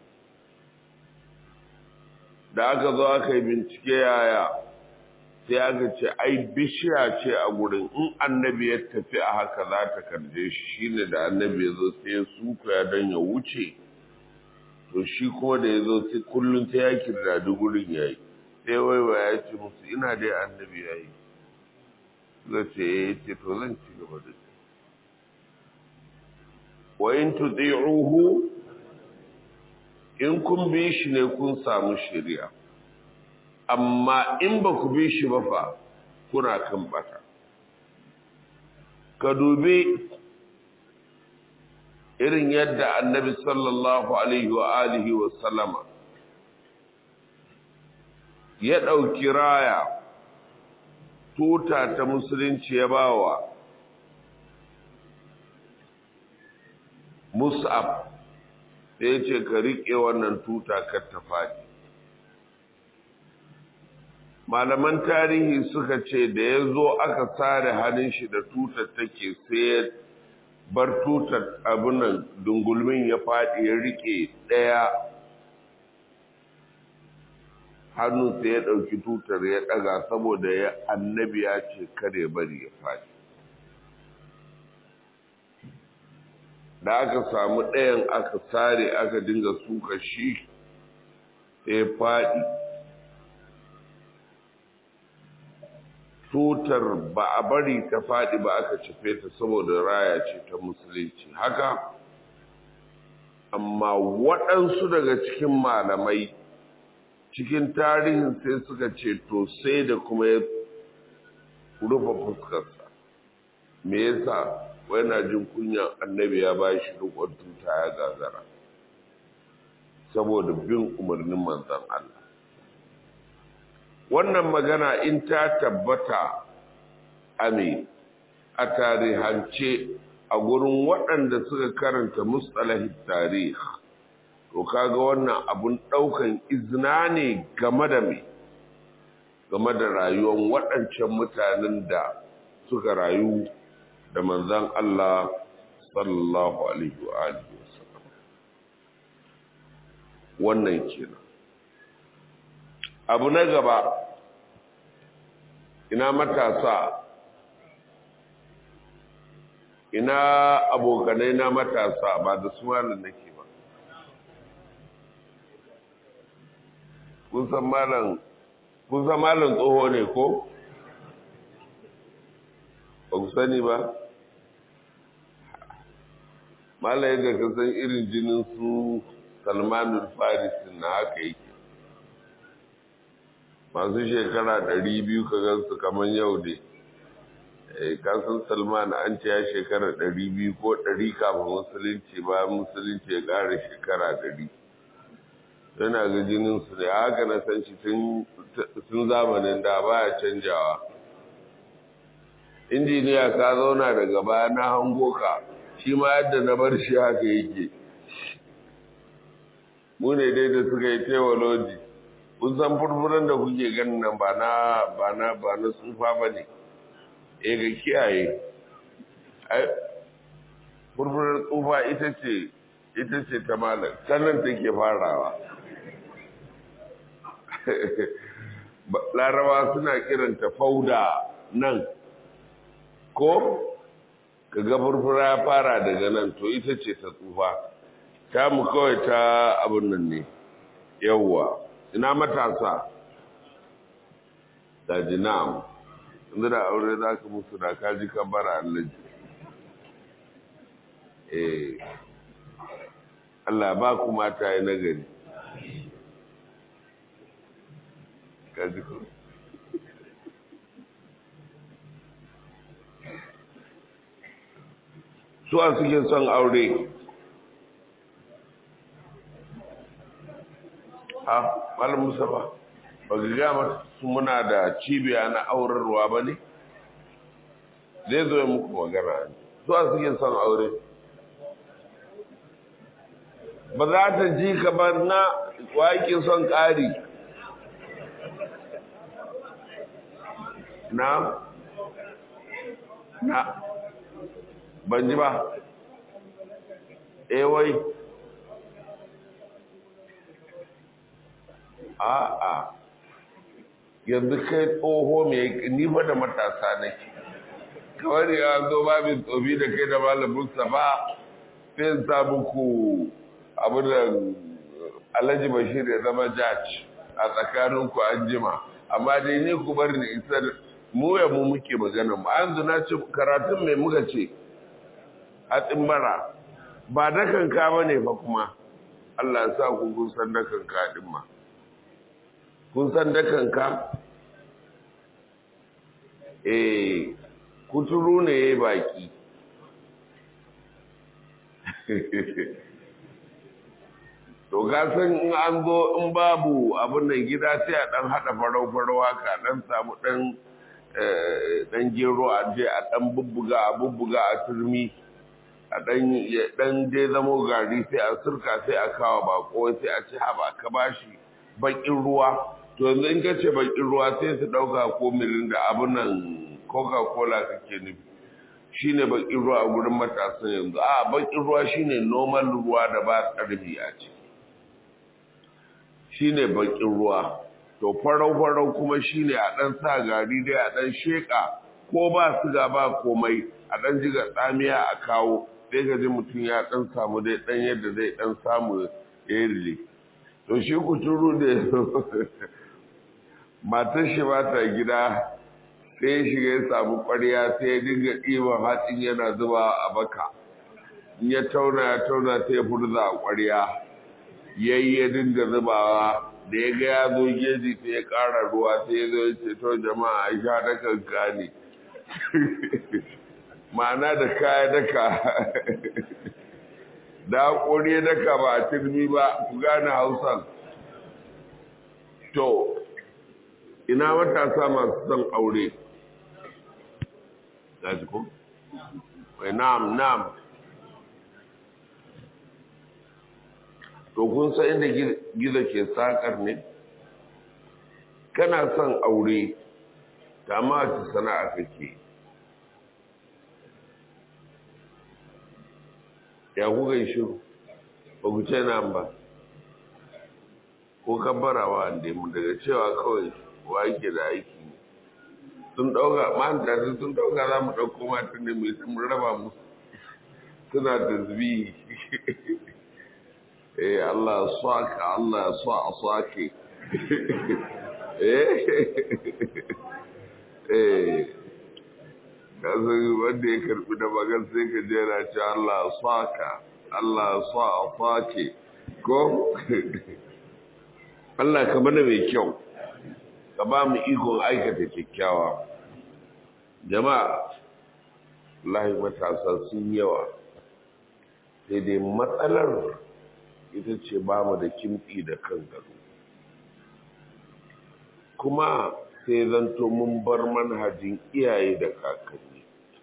da aka zo aka yi bincike yaya sai aka ce ai bishiya ce a gurin in annabi ya tafi a haka za ta karje shi shine da annabi ya zo sai ya suka ya don ya wuce to shi kuma da ya zo sai kullum ta ya kirdadi gurin ya yi sai waiwa ya ce musu ina dai annabi ya yi zai ce ya ce to zan ci gaba da shi wa in tudi'uhu in kun bi shi ne kun samu shari'a amma in ba ku bi shi ba fa kuna kan bata ka dubi irin yadda annabi sallallahu alaihi wa alihi wa sallama ya ɗauki raya tuta ta musulunci ya bawa mus'ab sai ya ce ka riƙe wannan tuta kar ta faɗi malaman tarihi suka ce da ya zo aka sare hannun shi da tutar take sai ya bar tutar abunan dungulmin ya faɗi ya riƙe ɗaya hannu sai ya ɗauki tutar ya ɗaga saboda ya annabi ya ce kare bari ya faɗi da aka samu ɗayan aka sare aka dinga suka shi sai faɗi tutar ba a bari ta faɗi ba aka cefe ta saboda raya ce ta musulunci haka amma waɗansu daga cikin malamai cikin tarihin sai suka ce to sai da kuma ya rufe fuskarsa me yasa wai na jin kunyan annabi ya ba shi rikon tuta ya gagara saboda bin umarnin manzan Allah wannan magana in ta tabbata ame a tarihance a gurin waɗanda suka karanta mustalahin tarih to kaga wannan abun ɗaukan izina ne game da me game da rayuwar waɗancan mutanen da suka rayu da manzan Allah sallallahu alaihi wa alihi wasallam wannan kenan abu na gaba ina matasa ina abokanai na matasa ba da su malam nake ba kun san malam kun san malam tsoho ne ko ba ku sani ba malam yadda ka san irin jinin su salmanul farisi na haka yake masu shekara ɗari biyu ka gansu kamar yau ne kasan salman an ce ya shekara ɗari biyu ko ɗari kafin musulunci ba musulunci ya ƙara shekara ɗari yana ga jininsu ne haka na san shi tun zamanin da ba ya canjawa injiniya ka zauna daga baya na hango ka shi ma yadda na bar shi haka yake mu ne dai da suka yi tewaloji kun san furfuran da kuke ganin nan ba na ba na ba na tsufa ba ne eh ga kiyaye ai furfurar tsufa ita ce ita ce ta malam sannan take farawa larawa suna kiranta fauda nan ko ka ga furfura ya fara daga nan to ita ce ta tsufa ta mu kawai ta abin nan ne yawwa ina matasa da jinam inda da aure za ka musu da kaji kan bara allaji eh Allah ba ku mata yi nagari kaji ku suwa suke son aure ha malam musa ba ba ga gama su muna da cibiya na aurarwa ba ne zai zo muku magana suwa suke son aure ba za ta ji kamar na waƙi son ƙari na na ban ji ba wai a'a yanzu kai tsoho mai nifa da matasa nake kawai ya zo babin tsofi da kai da malamin ba sai sa muku abu da alhaji bashir ya zama judge a tsakaninku an jima amma dai ni ku bar ni isar mu ya mu muke magana mu an zuna ce karatun mai muka ce a tsimbara ba da kanka ba ne fa kuma Allah ya sa ku kun san da kanka din ma kun san da kanka eh kuturu ne yayi baki to gasan in an zo in babu abin nan gida sai a dan hada farau farau haka dan samu dan dan gero a je a dan bubbuga a bubbuga a turmi a dan dan je zamo gari sai a surka sai a kawo bako sai a ci haba ka bashi bakin ruwa to yanzu in ka ce bakin ruwa sai su dauka ko mirin da abin nan coca cola kake nufi shine bakin ruwa a gurin matasan yanzu a bakin ruwa shine normal ruwa da ba karfi a ciki shine bakin ruwa to farau farau kuma shine a dan sa gari dai a dan sheka ko ba siga ba komai a dan jiga tsamiya a kawo sai ga ji mutum ya dan samu dai dan yadda zai dan samu erili to shi kuturu da matar shi ba ta gida sai ya shiga ya samu ƙwarya sai ya dinga ɗiban hatsin yana zuba a baka in ya tauna ya tauna sai ya furza a ƙwarya yayi ya dinga zubawa da ya ga ya zo geji sai ya ƙara ruwa sai ya zo ya ce to jama'a a sha da kanka ne ma'ana da kaya daka da haƙori daka ba a turmi ba ku gane hausan to ina matasa masu son aure Gaji ko? Wai na'am na'am. To kun san inda gizo ke sakar ne? Kana son aure, ta ma ta sana'a kake. Ya kuka yi shiru, ba ku ce nan ba. Ko kabbarawa da mu daga cewa kawai wa yake da aiki. sun ɗauka manta sun ɗauka za mu ɗauko matan ne mai sun raba musu suna tasbihi eh Allah saka Allah sa a sake eh eh kasu wanda ya karbi da magan sai ka jera ce Allah saka Allah sa a sake ko Allah ka mana mai kyau ka ba mu ikon aikata kyakkyawa jama'a lahi matasa sun yawa sai dai matsalar ita ce ba mu da kimɗi da kan gado kuma sai zanto mun bar manhajin iyaye da kakanni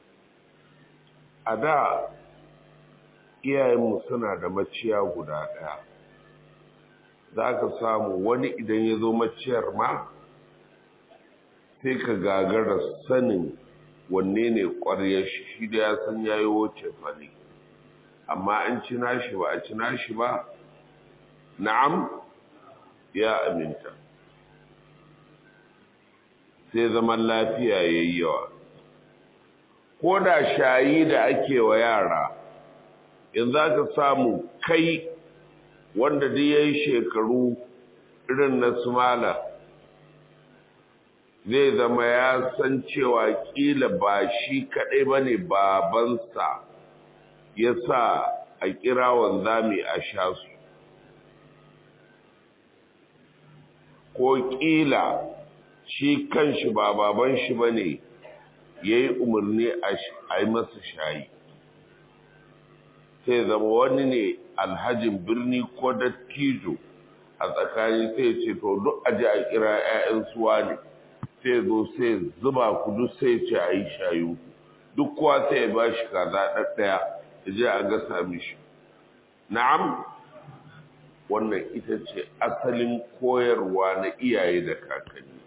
a da iyayenmu suna da maciya guda ɗaya za ka samu wani idan ya zo maciyar ma sai ka gagara sanin wanne ne ƙwaryar shi shi da ya san ya yi wuce fari amma an ci nashi ba a ci nashi ba na'am ya aminta sai zaman lafiya ya yi yawa ko da shayi da ake wa yara yanzu za ka samu kai wanda duk ya yi shekaru irin na sumala zai zama ya san cewa kila ba shi kaɗai ba ne babansa ya sa a kira wanzami a sha su ko kila shi kanshi ba baban shi ba ne ya yi umarni a yi masa shayi sai zama wani ne alhajin birni ko dattijo a tsakani sai ce to duk aji a kira 'ya'yan suwa ne sai zo sai zuba kudu sai ce a yi shayu duk kowa sai ya ba shi kaza ɗaɗɗaya ya je a gasa mishi na'am wannan ita ce asalin koyarwa na iyaye da kakanni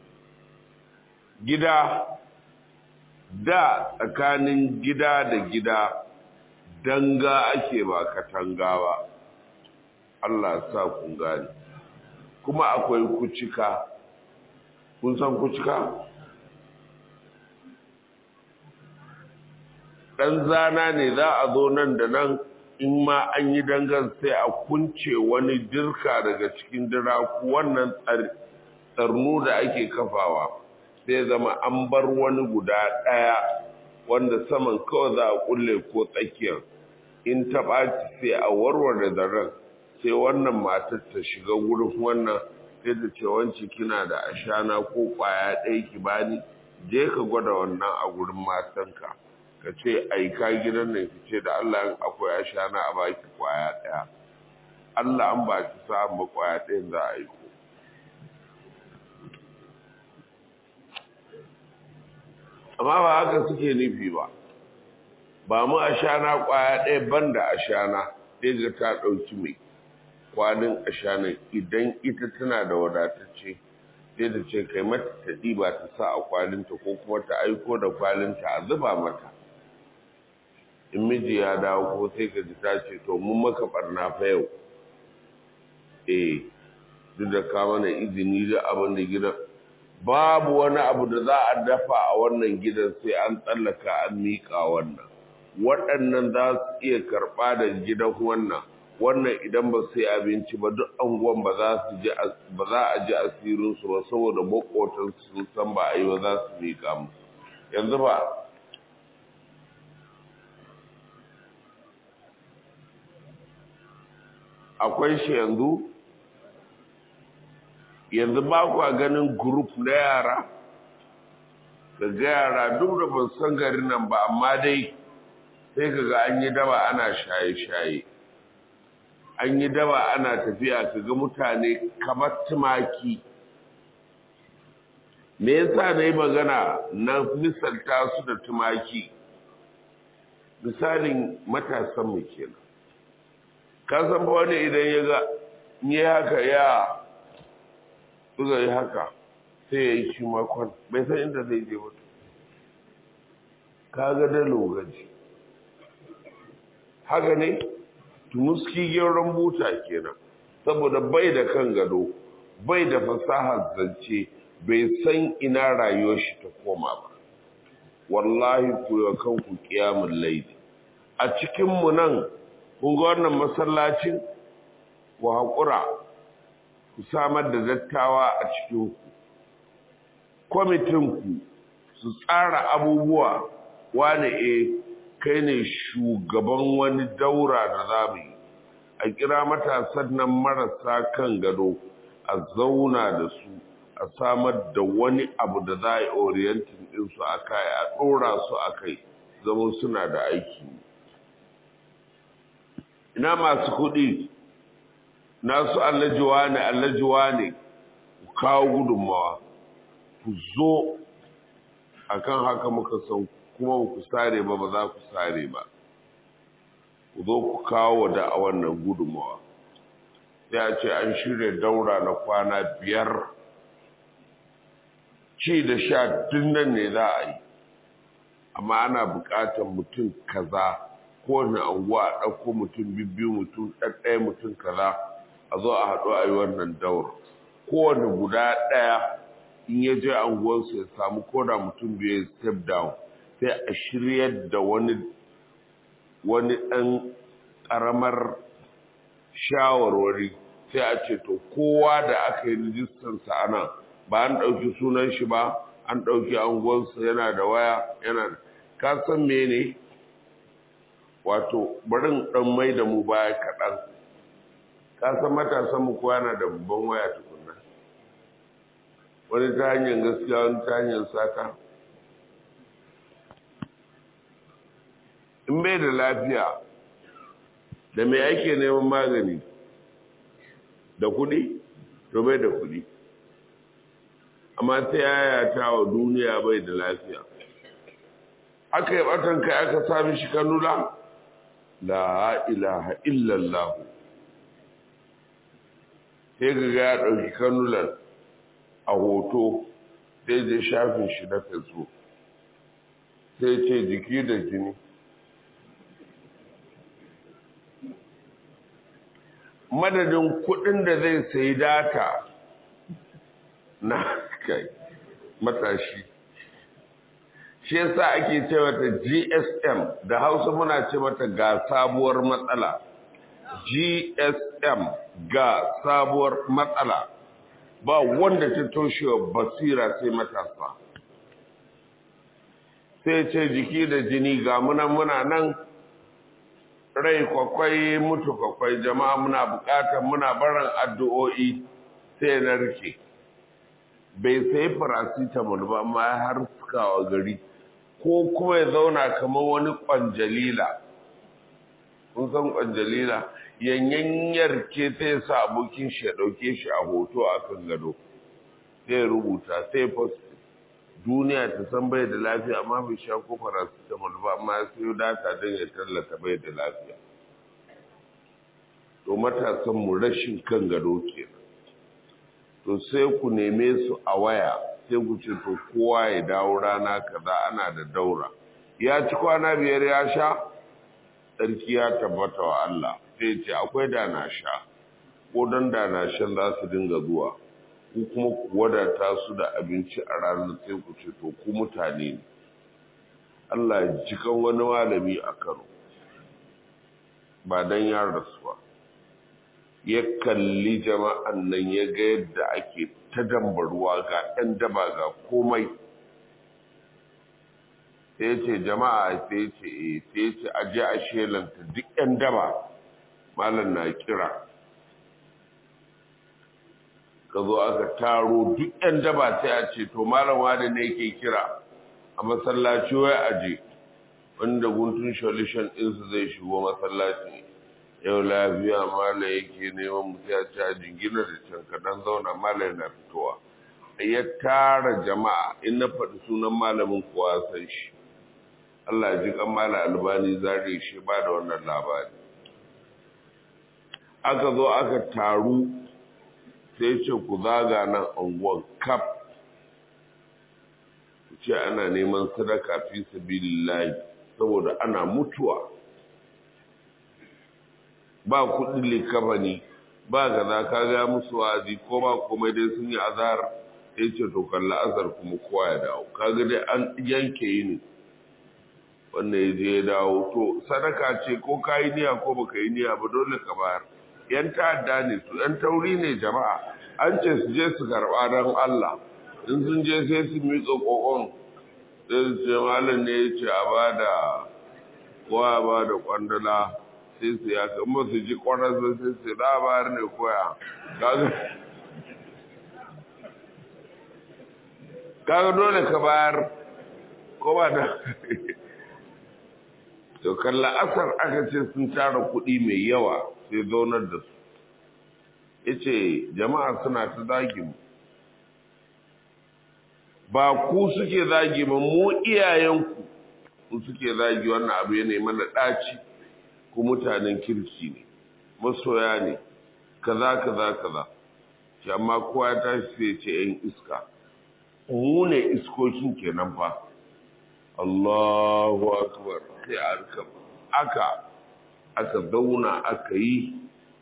gida da tsakanin gida da gida danga ake ba katanga ba Allah sa kun gani kuma akwai kucika kun san kucika dan zana ne za a zo nan da nan in ma an yi dangan sai a kunce wani dirka daga cikin diraku wannan tsarnu da ake kafawa sai zama an bar wani guda ɗaya wanda saman kawai za a kulle ko tsakiyar in ta ɓaci sai a warware zaren sai wannan matar ta shiga wurin wannan sai ta ce wance kina da ashana ko ƙwaya ɗaya ki bani je ka gwada wannan a gurin matanka ka ce aika gidan nan ki ce da Allah in akwai ashana a baki ƙwaya ɗaya Allah an ba ki sa'an ba ƙwaya ɗayan za a aiko amma ba haka suke nufi ba ba mu ashana kwaya ɗaya banda ashana ɗaya ga ta ɗauki mai kwanin ashanan idan ita tana da wadatacce sai da ce kai mata ta ɗiba ta sa a kwalinta ko kuma ta aiko da kwalinta a zuba mata in miji ya dawo ko sai ka ji ta ce to mun maka barna fa yau eh duk da ka mana izini da abin da gidan babu wani abu da za a dafa a wannan gidan sai an tsallaka an miƙa wannan waɗannan za su iya karɓa da gidan wannan wannan idan ba sai abinci ba duk anguwan ba za su ji ba za a ji asirin su ba saboda makotan sun san ba a yi ba za su miƙa mu yanzu ba akwai shi yanzu yanzu ba kwa ganin group na yara daga yara duk da ban san garin nan ba amma dai sai kaga an yi daba ana shaye-shaye an yi daba ana tafiya kaga mutane kamar tumaki me yasa na yi magana na misalta su da tumaki misalin matasan mu kenan ka san ba wani idan ya ga ya haka ya suka yi haka sai ya yi shi makon bai san inda zai je ba ka ga da lokaci haka ne tumuski gyaran buta kenan saboda bai da kan gado bai da fasahar zance bai san ina rayuwar shi ta koma ba wallahi ku yi kanku kiyamun laidi a cikinmu nan kun ga wannan masallacin ku haƙura ku samar da dattawa a cikinku kwamitinku su tsara abubuwa wane e kai ne shugaban wani daura da za mu yi a kira matasan nan marasa kan gado a zauna da su a samar da wani abu da za a yi orientin ɗinsu a kai a ɗora su a kai zama suna da aiki ina masu kuɗi nasu allajiwa ne allajiwa ne ku kawo gudunmawa ku zo akan haka muka san kuma ku sare ba ba za ku sare ba ku zo ku kawo da a wannan gudunmawa sai a ce an shirya daura na kwana biyar ci da sha nan ne za a yi amma ana buƙatar mutum kaza kowane anguwa a ɗauko mutum bibbiyu mutum ɗaɗɗaya mutum kaza a zo a haɗu a yi wannan daura kowane guda ɗaya in ya je anguwarsu ya samu koda mutum biyu step down sai a shiryar da wani wani ɗan ƙaramar shawarwari sai a ce to kowa da aka yi rijistansa a nan ba an ɗauki sunan shi ba an ɗauki anguwarsa yana da waya yana da ka san mene wato barin ɗan mai da mu baya kaɗan ka san matasan mu kowa yana da babban waya tukunna wani ta hanyar gaskiya wani ta hanyar sata in bai da lafiya da mai ake neman magani da kuɗi to bai da kuɗi amma ta yaya ta wa duniya bai da lafiya aka yi ɓatan kai aka sami shi kanula la ilaha illallah sai ga ya ɗauki kanulan a hoto sai je shafin shi na facebook sai ce jiki da jini madadin kudin da zai sayi data na kai matashi shi yasa ake ce mata GSM da Hausa muna ce mata ga sabuwar matsala GSM ga sabuwar matsala ba wanda ta toshewa basira sai matasa sai ce jiki da jini ga muna muna nan rai kwakwai mutu kwakwai jama'a muna bukatar muna barin addu'o'i sai na rike bai sai paracetamol ba amma har sukawa gari ko kuma ya zauna kamar wani kwanjalila kun san kwanjalila yanyanyar ke sai sa abokin shi ya dauke shi a hoto a kan gado sai rubuta sai post duniya ta san bai da lafiya amma bai sha ko paracetamol ba amma ya sayo data don ya tallata bai da lafiya to matasan mu rashin kan gado kenan to sai ku neme su a waya sai ku ce to kowa ya dawo rana kaza ana da daura ya ci kwana biyar ya sha tsarki ya tabbata wa Allah sai ce akwai da na sha ko don da na shan za su dinga zuwa ku kuma ku wadata su da abinci a ranar sai ku ce to ku mutane ne Allah ya jikan wani malami a Kano ba dan ya rasu ba ya kalli jama'an nan ya ga yadda ake ta dambaruwa ga ɗan daba ga komai sai ce jama'a sai ce eh sai ce aje a shelanta duk ɗan daba malam na kira ka zo aka taro duk ɗan daba sai a ce to malam wani ne yake kira a masallaci wai aje wanda guntun solution ɗinsu zai shigo masallaci yau lafiya mala yake neman mutu ya ci a jingina da can kaɗan zauna mala yana fitowa ya tara jama'a in na faɗi sunan malamin kowa san shi Allah ji kan mala albani zare shi ba da wannan labari aka zo aka taru sai ce ku zaga nan anguwan kaf ku ce ana neman sadaka fi sabilillahi saboda ana mutuwa ba kudin likafani ba gaza ka ga musu wazi ko ba komai dai sun yi azar ya ce to kalla asar kuma kowa ya dawo kaga dai an yanke yini wanda ya je ya dawo to sadaka ce ko ka yi niyya ko baka yi niyya ba dole ka bayar yan ta'adda ne su yan tauri ne jama'a an ce su je su karɓa don Allah in sun je sai su miƙa ƙoƙon sai su ce malam ne ya ce a ba da kowa ba da kwandala sai su ya kan ba su ji kwanar sai su labar ne koya kaga dole ka bayar ko ba da to kalla asar aka ce sun tara kuɗi mai yawa sai zaunar da su yace jama'a suna ta zagi mu ba ku suke zagi ba mu iyayenku ku suke zagi wannan abu ya nema na ɗaci ku mutanen kirki ne masoya ne kaza kaza kaza shi amma kowa ya tashi sai ce yan iska mu ne iskokin kenan fa Allahu akbar sai aka aka aka zauna aka yi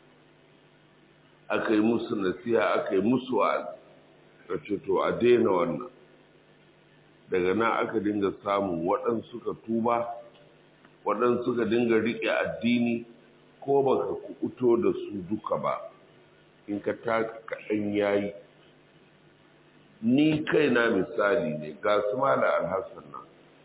aka yi musu nasiha aka yi musu wa'azi ce to a daina wannan daga nan aka dinga samun waɗansu suka tuba waɗansu suka dinga riƙe addini ko baka kuɓuto da su duka ba in ka taka kaɗan yayi ni kaina misali ne ga su mala alhassan nan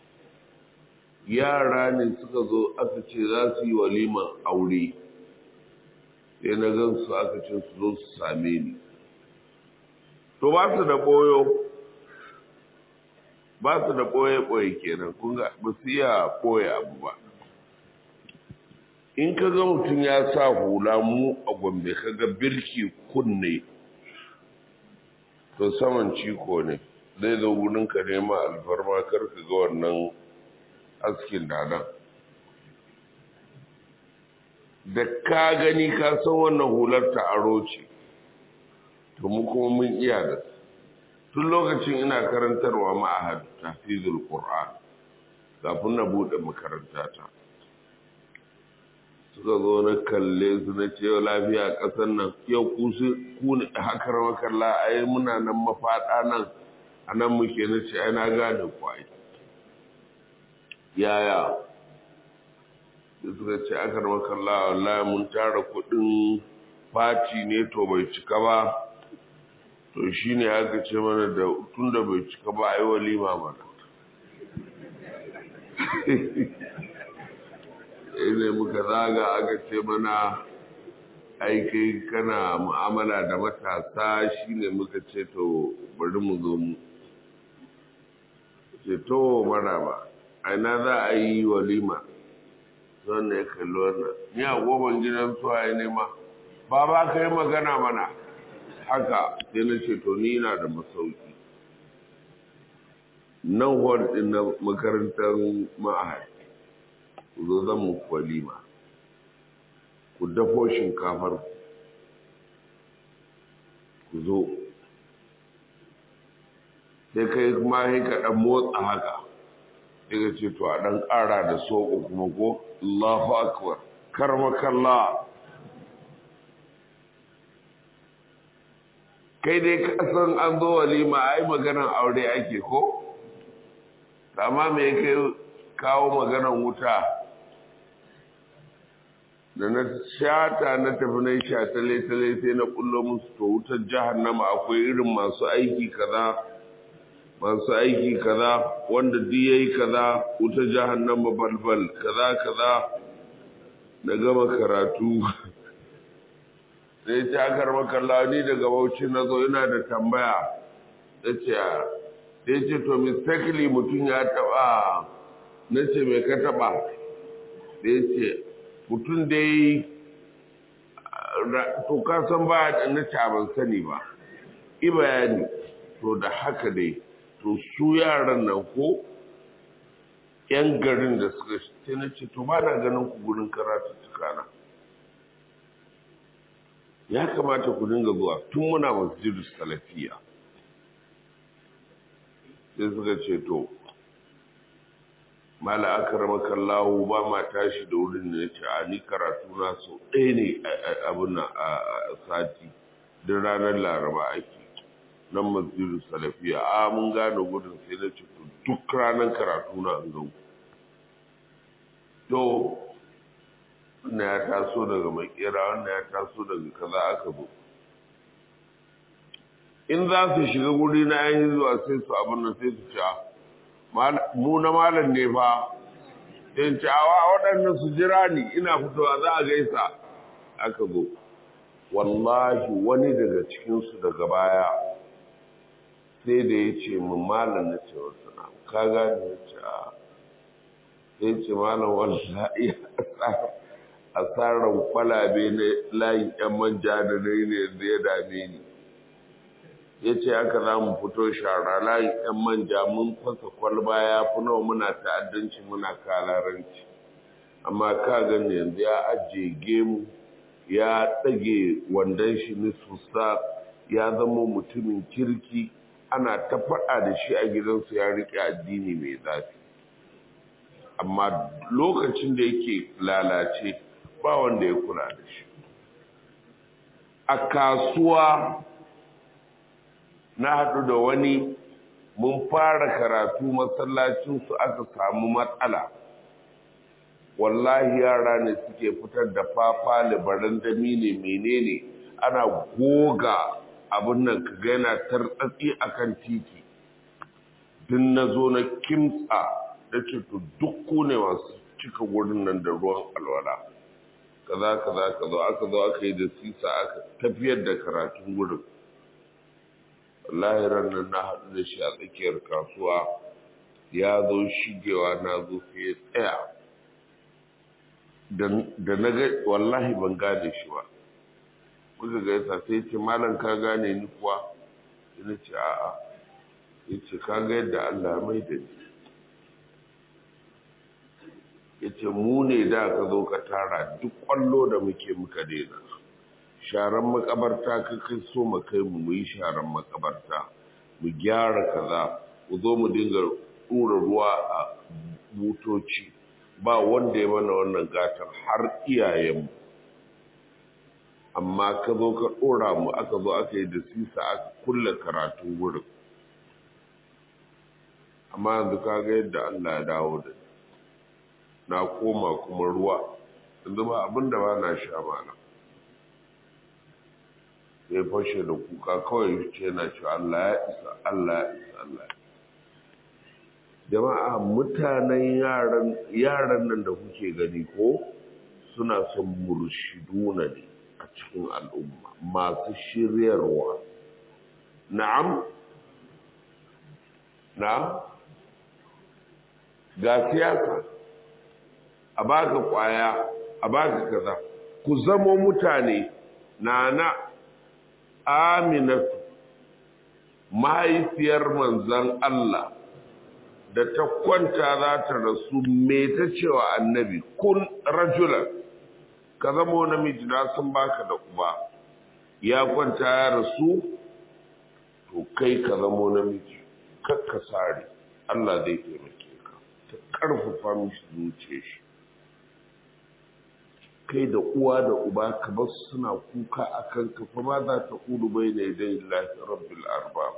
yara ne suka zo aka ce za su yi waliman aure sai na gan su aka ce su zo su same ni to ba su da ɓoyo ba su da ɓoye-ɓoye kenan kun ga ba su iya ɓoye abu ba in ka ga mutum ya sa hula mu a gombe ka ga birki kunne to saman ciko ne zai zo wurin ka nema alfarma kar ka ga wannan askin dadan da ka gani ka san wannan hular ta aro ce to mu kuma mun iya da tun lokacin ina karantarwa ma'ahad tafizul qur'an kafin na bude makaranta ta suka zo na kalle su na ce yau lafiya ƙasar nan yau ku su ku ne hakar makalla ai muna nan mafaɗa nan a nan muke na ce ai na gane kwai yaya da suka ce akar makalla wallahi mun tara kuɗin fati ne to bai cika ba to shi ne aka ce mana da tun da bai cika ba a yi walima mana ne muka zaga aka ce mana aikai kana mu'amala da matasa shi ne muka ce to bari mu zo mu ce to mana ba aina za a yi walima zan ne kalli wannan ni a goban gidan suwa ya nema ba ba ka yi magana mana haka sai na ce to ni na da masauki nan hall din na makarantar ma'ahad ku zo zan muku walima ku dafo shinkafar ku zo sai kai kuma sai ka dan motsa haka sai ka ce to a dan ƙara da soko kuma ko Allahu akbar karmakallah kai dai kasan an zo walima ai maganan aure ake ko amma me kai kawo maganan wuta da na shata na tafi na shatale tale sai na kullo musu to wutar jahannama akwai irin masu aiki kaza masu aiki kaza wanda duk yayi kaza wutar jahannama balbal kaza kaza na gama karatu sai ta karma kalla ni daga bauchi na zo ina da tambaya ya ce ya ce to mistakenly mutum ya taba na ce mai ka taba da ya ce mutum dai to ka san ba da na ce ban sani ba i bayani to da haka dai to su yaran nan ko yan garin da suka ce na ce to ba na ganin ku gurin karatu tukana ya kamata ku dinga zuwa tun muna masjidu salafiya sai suka ce to mala akramaka Allah ba ma tashi da wurin da yace a ni karatu na so ɗaya ne abin a sati duk ranar laraba ake nan masjidu salafiya a mun gane gudun sai na ce duk ranar karatu na an gan to wannan ya taso daga makera wannan ya taso daga kaza aka bu in za su shiga guri na yan zuwa sai su abin nan sai su ce mu na malam ne fa in ce awa waɗannan su jira ni ina fitowa za a gaisa aka zo wallahi wani daga cikinsu daga baya sai da ya ce mu malam na ce wasu na ka gane ya ce a sai ce malam wallahi asarar kwalabe na layin yan manja da na yi ne da ya dame ni ya ce aka za mu fito shara layin yan manja mun fasa kwalba ya fi nawa muna ta'addanci muna kalaranci amma ka gani yanzu ya ajiye gemu ya ɗage wandon shi nisusa ya zama mutumin kirki ana ta faɗa da shi a gidansu ya riƙe addini mai zafi amma lokacin da yake lalace ba wanda ya kula da shi a kasuwa na haɗu da wani mun fara karatu masallacinsu aka samu matsala wallahi yara ne suke fitar da fafa libaran dami ne menene ana goga abin nan ka yana tartsatsi akan titi din na zo na kimtsa da ce to duk ku ne masu cika wurin nan da ruwan alwala kaza kaza kaza aka zo aka yi da sisa aka tafiyar da karatun wurin wallahi nan na haɗu da shi a tsakiyar kasuwa ya zo shigewa na zo sai ya tsaya da na ga wallahi ban gane shi ba muka ga yasa sai ce malam ka gane ni kuwa ina ce a'a ya ce ka ga yadda Allah mai da ni ya ce mu ne da ka zo ka tara duk kwallo da muke muka daina sharan makabarta ka kai so mu kai mu yi sharan makabarta mu gyara kaza mu zo mu dinga ɗura ruwa a butoci ba wanda ya mana wannan gatar har iyayenmu amma ka zo ka ɗora mu aka zo aka yi da sisa aka kulle karatun wurin amma yanzu ka ga yadda Allah ya dawo da na koma kuma ruwa yanzu ba abin da ba na sha mana sai fashe da kuka kawai ce na ce Allah ya isa Allah ya isa Allah ya jama'a mutanen yaran yaran nan da kuke gani ko suna son murshiduna ne a cikin al'umma masu shiryarwa na'am na ga siyasa a baka kwaya a baka kaza ku zamo mutane na na aminatu mahaifiyar manzan Allah da ta kwanta za ta rasu me ta cewa annabi kun rajulan ka zama namiji na sun baka da uba ya kwanta ya rasu to kai ka zama namiji kakka sare Allah zai taimake ka ta karfafa mishi zuciya shi kai da uwa da uba ka bar suna kuka akan ka fa ma za ta kudu bai ne dai lahi rabbil arbab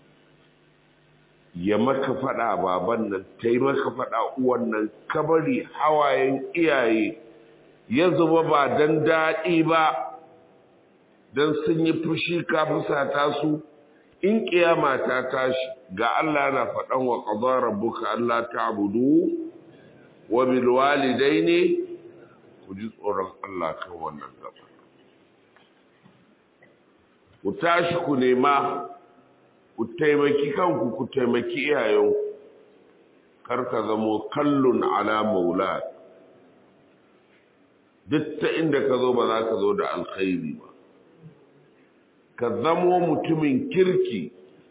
ya maka faɗa baban nan ta yi maka faɗa uwan nan kabari hawayen iyaye ya zuba ba don daɗi ba don sun yi fushi ka fusata su in ƙiyama ta tashi ga Allah na faɗan wa ƙazar rabbuka Allah ta abudu wa bilwalidai ne ku ji tsoron Allah kan wannan gaba ku tashi ku nema ku taimaki kanku ku taimaki iyayenku kar ka zamo kallon ala maula duk ta inda ka zo ba za ka zo da alkhairi ba ka zamo mutumin kirki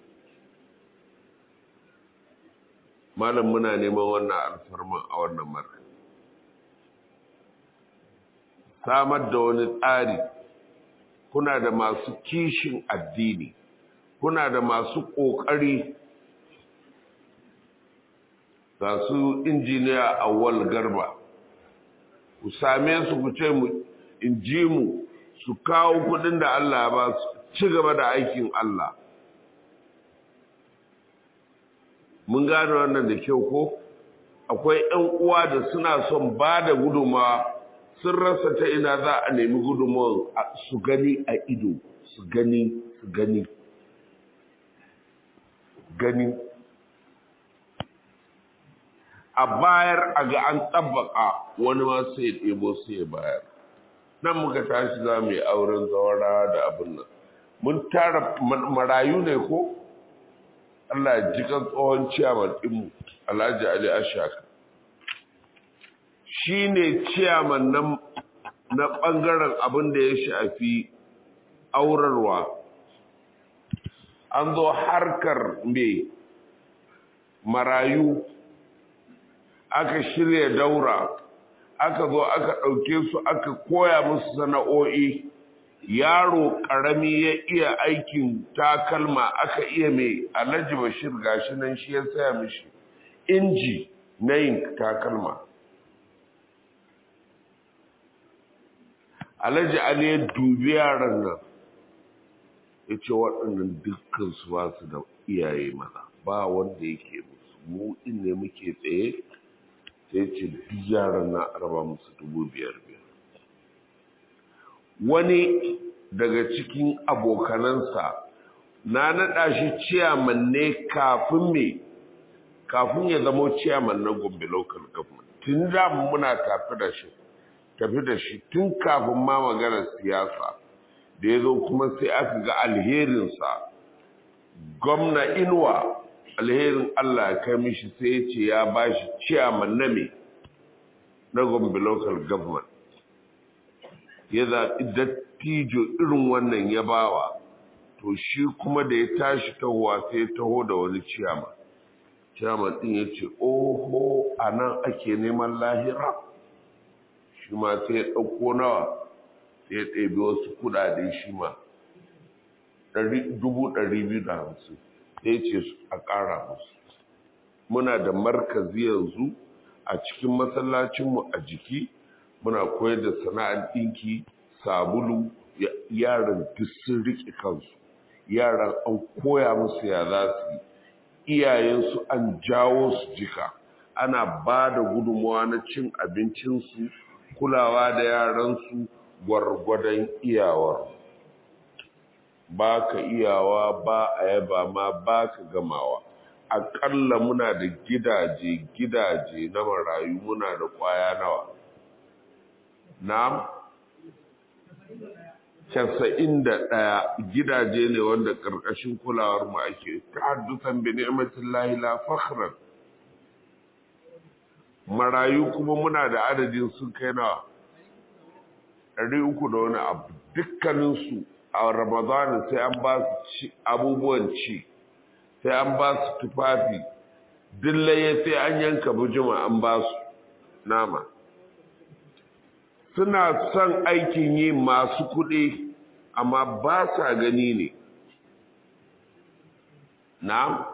malam muna neman wannan alfarman a wannan marka samar da wani tsari kuna da masu kishin addini kuna da masu ƙoƙari ga su injiniya awwal garba ku same su ku ce mu in ji mu su kawo kudin da Allah ba su ci gaba da aikin Allah mun gane wannan da kyau ko akwai 'yan uwa da suna son ba da gudunmawa sun rasa ta ina za a nemi gudunmawar su gani a ido su gani su gani gani a bayar a ga an tabbaka wani ma sai ya ɗebo sai ya bayar nan muka tashi za mu yi auren zawara da abin nan mun tara marayu ne ko Allah ya ji kan tsohon ciyaman ɗinmu Alhaji Ali Ashaka shi ne ciyaman na ɓangaren abin da ya shafi aurarwa an zo harkar mai marayu aka shirya daura aka zo aka ɗauke su aka koya musu sana'o'i yaro ƙarami ya iya aikin takalma aka iya mai alhaji bashir gashi nan shi ya saya mishi inji na yin takalma alhaji ali ya dubi yaran nan ya ce waɗannan dukkan su ba su da iyaye mana ba wanda yake musu mu in ne muke tsaye sai ce duk yaran na araba musu dubu biyar biyar wani daga cikin abokanansa na naɗa shi ciyaman ne kafin me kafin ya zamo ciyaman na gombe local government tun da muna tafi da shi tafi da shi tun kafin ma maganar siyasa da ya zo kuma sai aka ga alherinsa gwamna inuwa alherin Allah ya kai mishi sai ya ce ya ba shi ciyaman na me na gombe local government ya zaɓi dattijo irin wannan ya bawa to shi kuma da ya tashi tahowa sai ya taho da wani ciyama ciyaman ɗin ya ce oho a nan ake neman lahira shi ma sai ya ɗauko nawa sai ya ɗebi wasu kuɗaɗe shi ma dubu ɗari biyu da hamsin sai ce a ƙara musu muna da markazi yanzu a cikin masallacinmu a jiki muna koyar da sana'ar ɗinki sabulu yaran duk sun riƙe kansu yaran an koya musu ya za su yi iyayensu an jawo su jika ana ba da gudunmawa na cin abincinsu kulawa da yaransu gwargwadon iyawar ba ka iyawa ba a yaba ma ba ka gamawa aƙalla muna da gidaje gidaje na marayu muna da ƙwaya nawa na casa'in da ɗaya gidaje ne wanda ƙarƙashin kulawar mu ake ta haddusan bi ni'matin lahi la fakhran marayu kuma muna da adadin sun kai nawa ɗari uku da wani abu dukkaninsu a ramadana sai an ba su abubuwan ci sai an ba su tufafi dillaye sai an yanka bujima an ba su nama suna son aikin yi masu kuɗi amma ba sa gani ne na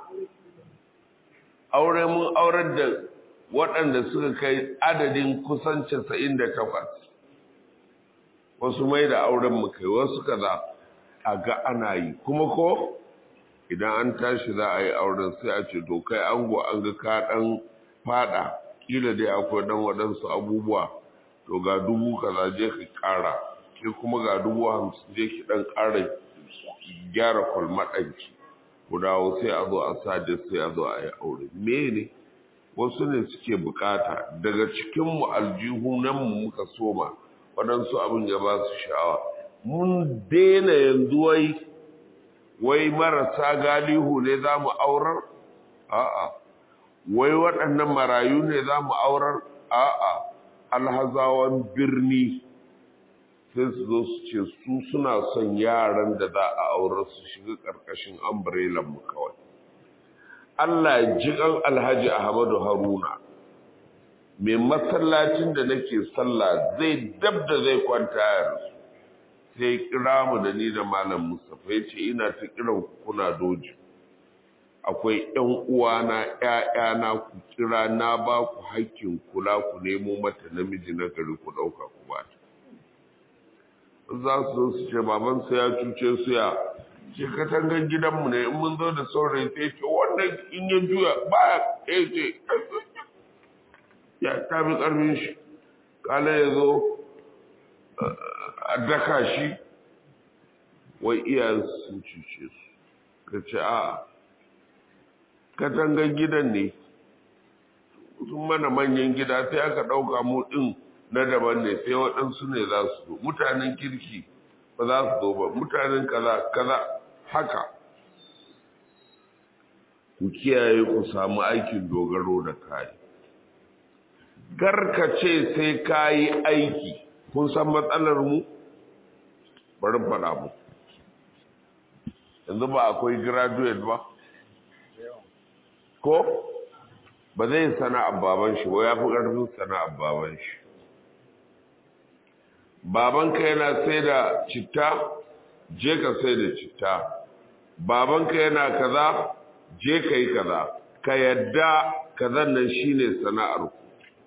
aure mun aurar da waɗanda suka kai adadin kusan casa'in da takwas wasu mai da auren mu kai wasu kaza a ga ana yi kuma ko idan an tashi za a yi auren sai a ce to kai ango an ga ka ɗan fada kila dai akwai ɗan waɗansu abubuwa to ga dubu kaza je ka ƙara ke kuma ga dubu hamsin je ki ɗan ƙara gyara kwalmaɗanki ku dawo sai a zo a sade sai a zo a yi aure me ne wasu ne suke bukata daga cikinmu aljihu nan mu muka soma waɗansu abin ya ba su sha'awa mun daina yanzu wai wai marasa galihu ne za mu aurar a'a wai waɗannan marayu ne za mu aurar a'a alhazawan birni sai su zo su ce su suna son yaran da za a aurar su shiga ƙarƙashin umbrellan mu kawai Allah ya ji kan Alhaji Ahmadu Haruna mai masallacin da nake sallah zai dab da zai kwanta yanzu sai kira mu da ni da malam Mustafa ya ce ina ta kiran kuna doji akwai ƴan uwana ƴaƴana ku kira na ba ku hakkin kula ku nemo mata namiji na gari ku ɗauka ku ba ta za su zo su ce baban ya cuce su ya ce katangan gidanmu ne in mun zo da saurayi sai ce wannan wannan in ya juya ba ya ce ya tafi ƙarfin shi kala ya zo a daka shi wai iyayen sun cuce su ka ce a katangar gidan ne sun mana manyan gida sai aka ɗauka mu ɗin na daban ne sai waɗansu ne za su zo mutanen kirki ba za su zo ba mutanen kaza kaza haka ku kiyaye ku samu aikin dogaro da kayi ce sai ka yi aiki kun san matsalar mu bari faɗa mu yanzu ba akwai graduate ba ko ba zai sana'ar baban shi ba ya fi ƙarfin sana'ar baban shi babanka yana sai da citta je ka sai da citta babanka yana kaza je ka yi kaza ka yadda kazan nan shine sana'ar ku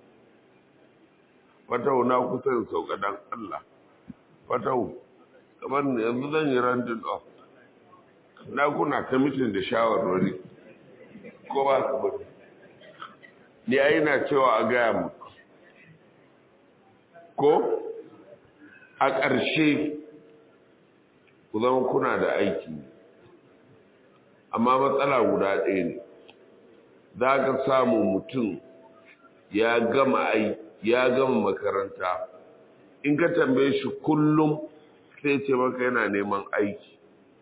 fatau na kusa da sauka dan Allah fatau kamar yanzu zan yi randin off na kuna kamitin da shawarwari ko ba ka bari ni ai na cewa a gaya mu ko a ƙarshe ku zama kuna da aiki amma matsala guda ɗaya ne za ka samu mutum ya gama ai ya gama makaranta in ka tambaye shi kullum sai ce maka yana neman aiki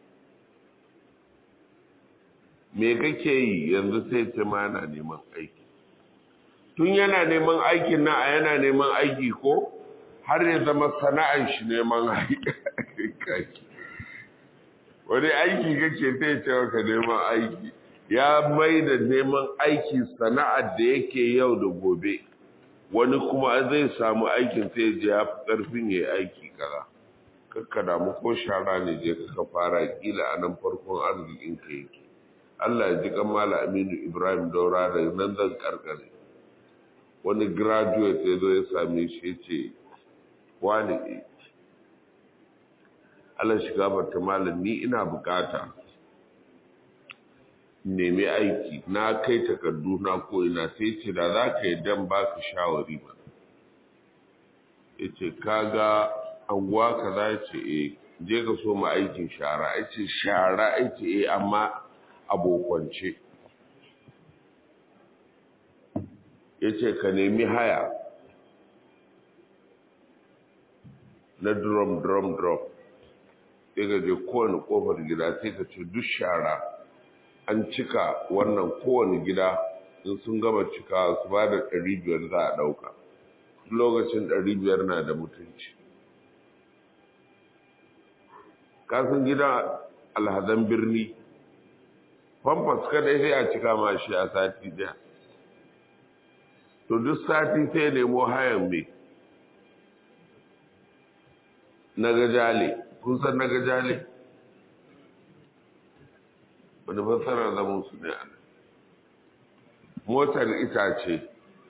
me kake yi yanzu sai ce ma yana neman aiki tun yana neman aikin na a yana neman aiki ko har ya zama sana'an shi neman aiki wani aiki kake sai ce maka neman aiki ya mai da neman aiki sana'ar da yake yau da gobe wani kuma zai samu aikin sai je ya fi ƙarfin ya aiki kaza kakka damu ko shara ne je ka fara kila a nan farkon arzikin ka yake Allah ya ji kamala Aminu Ibrahim Daura da nan zan karkare wani graduate ya zo ya same shi ya ce wani Allah shiga bata malam ni ina bukata nemi aiki na kai takardu na ko ina sai ce da za ka yi dan baka shawari ba ya ce kaga anguwa ka za ce e je ka so ma aikin shara ya ce shara ya ce e amma abokance ya ce ka nemi haya na drum drum drum sai ka je kowane kofar gida sai ka ce duk shara an cika wannan kowane gida in sun gama cika su ba da ɗari biyar za a ɗauka lokacin ɗari biyar na da mutunci kasan gidan alhazan birni famfas kadai sai a cika ma shi a sati daya to duk sati sai nemo hayan mai na gajale kun san na gajale wani fassarar zaman su ne ana motar itace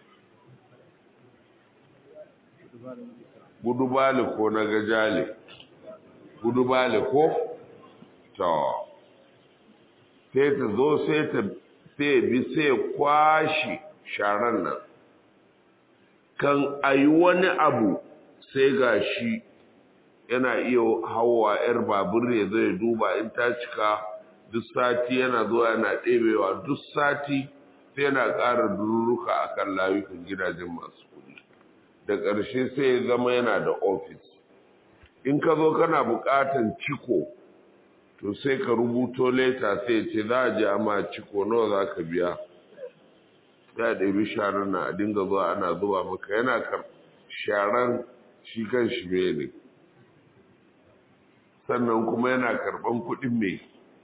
gudu bali ko na gajale gudu bali ko to sai ta zo sai ta sai bi sai kwashi sharan nan kan ayi wani abu sai ga shi yana iya hawa yar babur ya zai duba in ta cika duk sati yana zuwa yana ɗebewa duk sati sai yana ƙara dururuka a kan layukan gidajen masu kuɗi da ƙarshe sai ya zama yana da ofis in ka zo kana buƙatan ciko to sai ka rubuto leta sai ce za a je ama ciko nawa za ka biya ya ɗabi sharar na a dinga zuwa ana zuwa maka yana kar sharan shi kan shi ne sannan kuma yana karɓan kuɗin mai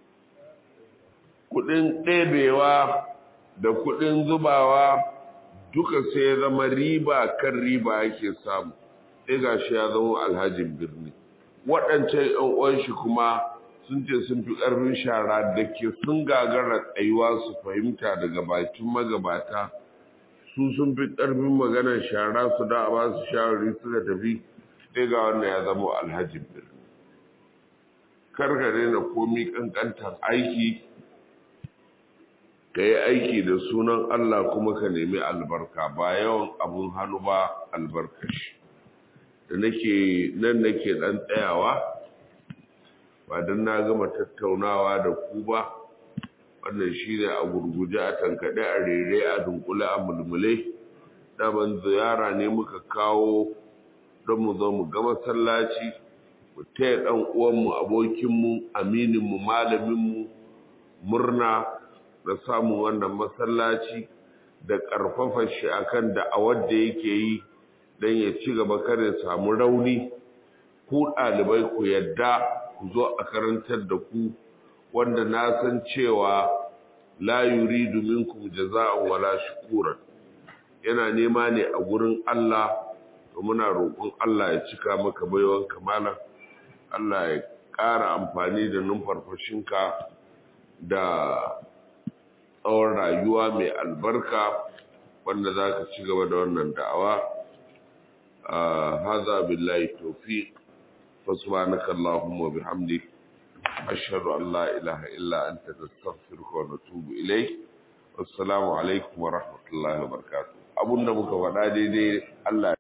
kuɗin ɗebewa da kuɗin zubawa duka sai ya zama riba kan riba yake samu sai ga shi ya zama alhajin birni waɗancan ‘yan uwan shi kuma sun ce sun fi ƙarfin shara da ke sun gagara tsayuwa su fahimta daga bakin magabata su sun fi ƙarfin maganar shara su da a ba su shawari suka tafi sai ga wannan ya zama alhajin birni karkare na komi ƙanƙantar aiki ka yi aiki da sunan Allah kuma ka nemi albarka ba yawan abun hannu ba albarkashi da nake nan nake dan tsayawa ba don na gama tattaunawa da ku ba wannan shi ne a gurguje a tankaɗe a rere a dunkule a mulmule daban ziyara ne muka kawo don mu zo mu ga masallaci mu taya ɗan uwanmu abokinmu amininmu malaminmu murna da samun wannan masallaci da ƙarfafa shi akan da'awar da yake yi don ya ci gaba kare samu rauni ku ɗalibai ku yadda ku zo a karantar da ku wanda na san cewa la yuridu minkum jaza'an wala shukuran yana nema ne a gurin Allah to muna roƙon Allah ya cika maka baiwan kamala Allah ya ƙara amfani da numfarfashinka da tsawon rayuwa mai albarka wanda za ka ci gaba da wannan da'awa haza billahi tawfiq فسبحانك اللهم وبحمدك أشهد أن لا إله إلا أنت نستغفرك ونتوب إليك والسلام عليكم ورحمة الله وبركاته abun da muka faɗa daidai Allah